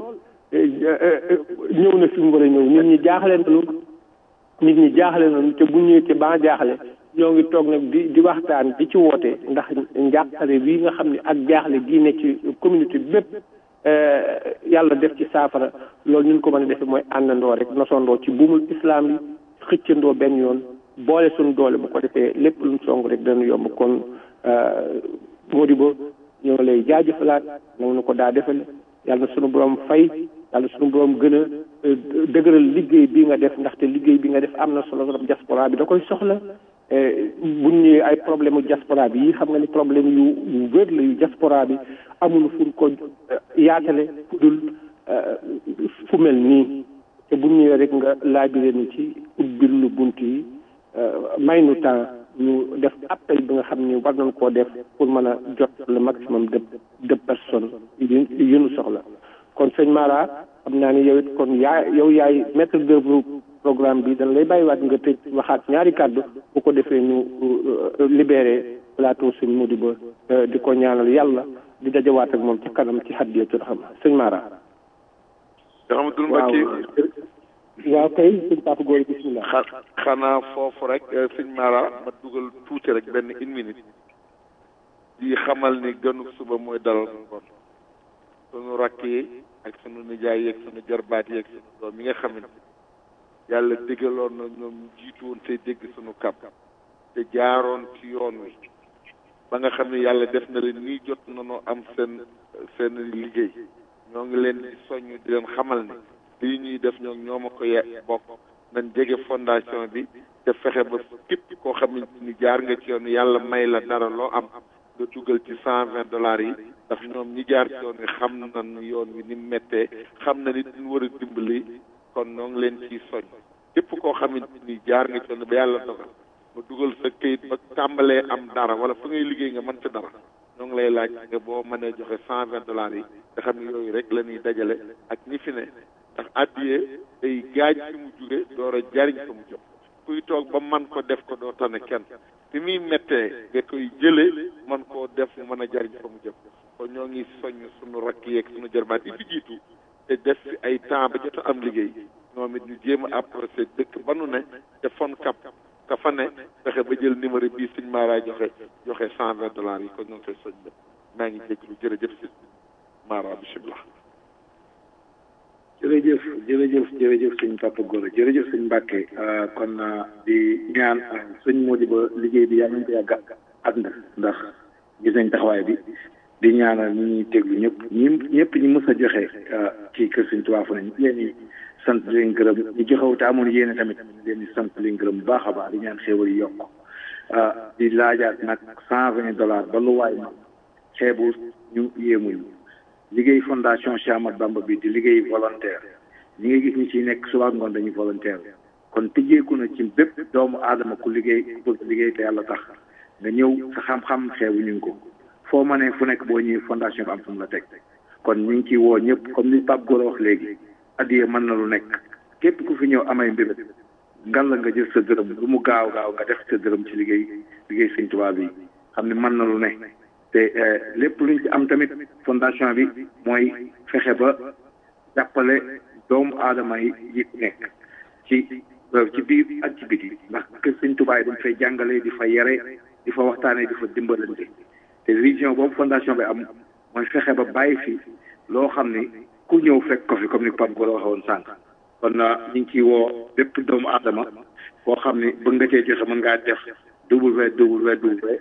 ñëw na fi mu war a ñëw nit ñi jaaxle nañu nit ñi jaaxle nañu te bu ñëwee ci ba jaaxle ñoo ngi toog nag di di waxtaan di ci woote ndax njàqare bii nga xam ne ak jaaxle gii ne ci communauté bépp yàlla def ci saafara loolu ñu ko mën a defee mooy àndandoo rek nosondoo ci buumul islam yi xëccandoo benn yoon boole suñu doole bu ko defee lépp luñ song rek dana yomb kon Modibo ñoo ngi lay jaajëfalaat nanga na ko daa defale yàlla na sunu borom fay yàlla sunu borom gën a dëgëral liggéey bi nga def ndaxte liggéey bi nga def am na solo trop diaspora bi da koy soxla buñ ñëwee ay problème u diaspora bi yi xam nga ni problème yu yu wér la yu diaspora bi amul fu ko yaatale fu dul fu mel nii te buñ ñëwee rek nga laabiré nu ci ubbil lu bunt yi may nu temps ñu def appel bi nga xam ni war nañ koo def pour mën a jot le maximum de de personnes yu yu nu soxla kon sëñ Mara xam naa ni yow it kon yaa yow yaay maître d'œuvre programme bi dañ lay bàyyiwaat nga tëj waxaat ñaari kàddu bu ko defee ñu libéré plateau sëñ Modibo di ko ñaanal yàlla di dajawaat ak moom ci kanam ci hadiyatul xam sëñ Mara. Ahmadul Mbacke waaw kay sëñ Papa Góor bismillah xa xanaa foofu rek sëñ Mara ma dugal tuuti rek benn une minute di xamal ni gënu suba mooy dalal ngoon sunu rakk yi ak sunu nijaay yeeg sunu jarbaat yeeg sunu doom yi nga xam ne yàlla déggaloon na ñoom ñu jiitu woon te dégg sunu kàpp te jaaroon ci yoon wi ba nga xam ne yàlla def na leen nii jot nañoo am seen seen liggéey ñoo ngi leen di soññ di leen xamal ne lii ñuy def ñoom ñoo ma ko ye bokk nañ jege fondation bi te fexe ba képp koo xam ni jaar nga ci yoon yàlla may la dara loo am nga dugal ci cent vingt dollars yi ndax ñoom ñi jaar ci yoon wi xam nañ yoon wi ni méttee xam na nit ñu war a dimbali kon ñoo ngi leen ciy soñ képp koo xamante ni jaar nga ci yoon ba yàlla dogal nga dugal sa këyit ba tàmbalee am dara wala fa ngay liggéey nga mën ci dara ñoo ngi lay laaj nga boo mënee joxe cent vingt dollars yi nga xam ne yooyu rek la ñuy dajale ak ñi fi ne ndax addiyee day gaaj fi mu jóge door a jariñ fa mu jëm kuy toog ba man ko def ko doo tane kenn fi muy méttee nga koy jële man koo def mu mën a jariñ fa mu jëm kon ñoo ngi soññ suñu rakk yeeg suñu jarbaat yi fi jiitu te def fi ay temps ba jot a am liggéey ñoom it ñu jéem a approché dëkk ba nu ne te fon kap ka fa ne fexe ba jël numéro bii suñ Mara joxe joxe cent vingt dollars yi kon ñoo ngi koy soñ ba maa ngi jégalu jërëjëf si Mara bisimilah. jërëjëf jërëjëf jërëjëf sëñ Papa Gora jërëjëf sëñ Mbacke kon di ñaan sëñ Modibo liggéey bi yàlla nañ ko yàgg ànd ndax gis nañ taxawaay bi di ñaanal ñi ñuy teglu ñëpp ñi ñëpp ñi mës a joxe ci kër sëñ Tuubaa fu ne ñu leen di sant leen gërëm ñi joxewu te amoon yéene tamit leen di sant leen gërëm bu baax a baax di ñaan xéewal yi yokk di laajaat nag cent vingt dollars ba lu waay ma xeebu ñu yéemuñu liggéey fondation Cheikh Ahmadou Bamba bi di liggéey volontaire ñi nga gis ñi ciy nekk suba ngoon dañuy volontaire kon tëjeeku na ci bépp doomu aadama ku liggéey bëgg liggéey te yàlla tax nga ñëw sa xam-xam xeebu ñu ko foo ma ne fu nekk boo ñëwee fondation bi am fu mu la teg kon ñu ngi ciy woo ñëpp comme ni Pape Gora wax léegi addiye mën na lu nekk képp ku fi ñëw amay mbébét ngal la nga jël sa dërëm lu mu gaaw gaaw nga def sa dërëm ci liggéey liggéey Sëñ Tuubaa bi xam ne mën na lu ne te lépp luñ ci am tamit fondation bi mooy fexe ba jàppale doomu aadama yi yi nekk ci ci biir ak ci biti ndax kër Sëñ Tuubaa yi dañ fay jàngale di fa yare di fa waxtaanee di fa dimbalante te vision boobu fondation bi am mooy fexe ba bàyyi fi loo xam ni ku ñëw fekk ko fi comme ni Pape Gora waxee woon sànq kon ñu ngi ciy woo bépp doomu aadama boo xam ni bëgg nga cee joxe mën ngaa def www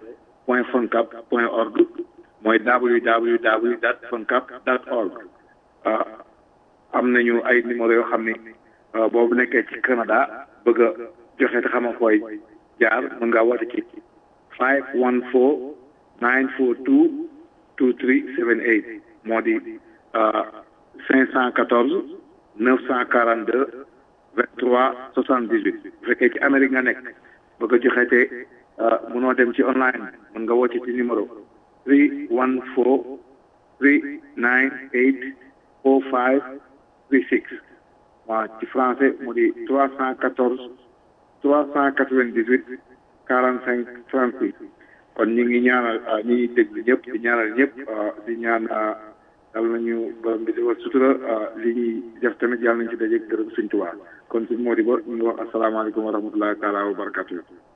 point funcap point org mooy www dot funcap dot org am nañu ay numéro yoo xam ni boobu nekkee ci Canada bëgg a joxe te xama fooy jaar mën ngaa woote ci five one four nine four two two three seven eight moo di cinq cent quatorze neuf cent quarante deux vingt trois soixante dix huit bu fekkee ci Amérique nga nekk bëgg a joxe te mënoo dem ci online mën nga woote ci numéro three one four three nine eight four five three six waaw ci français mu di trois cent quatorze trois cent quatre vingt dix huit quarante cinq trente six kon ñu ngi ñaanal ñi ngi déglu ñëpp di ñaanal ñëpp di ñaan yàlla nañu borom bi defal sutura li ñuy def tamit yàlla nañu ci dajeeg gërëm suñ tubaab kon suñ moo di ba ñu ngi wax asalaamaaleykum wa rahmatullahi taala wa barakatu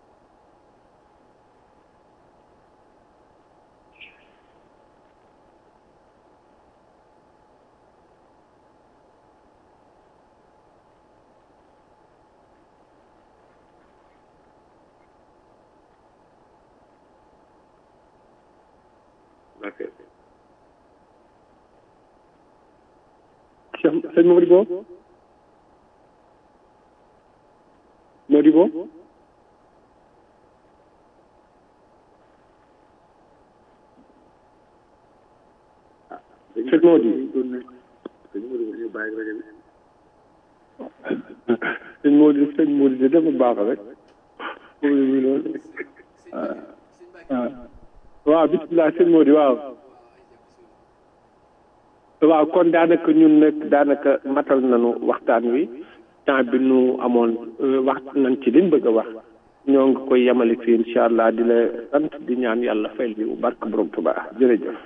sëñ Modibo Modibo sëñ Modi sëñ Modi sëñ Modi de dafa baax rek waaw bisimilah sëñ Modi waaw waaw kon daanaka ñun nag daanaka matal nañu waxtaan wi temps bi nu amoon wax nañ ci liñ bëgg a wax ñoo ngi koy yemale fii incha allah di la sant di ñaan yàlla fayal bi bu barke borom Tuubaa jërëjëf.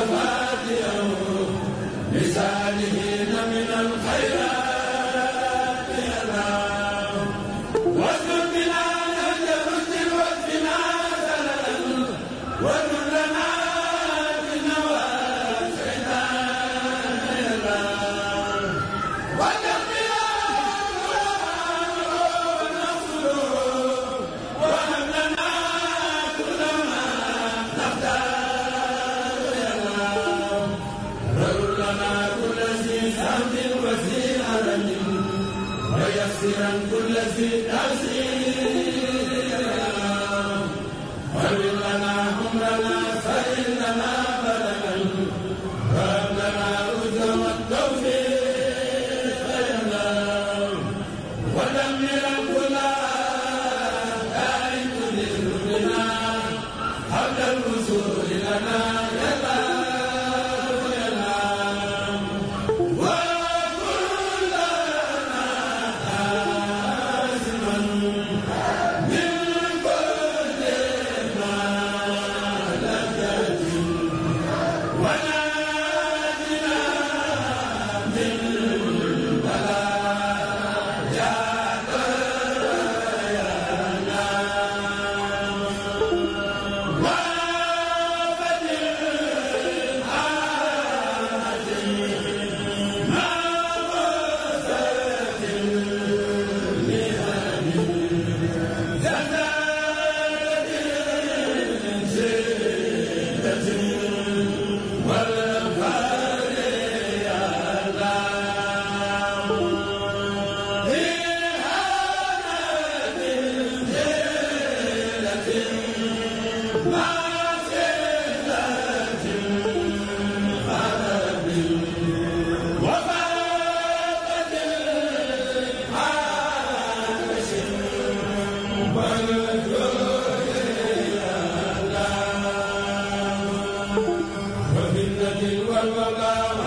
والله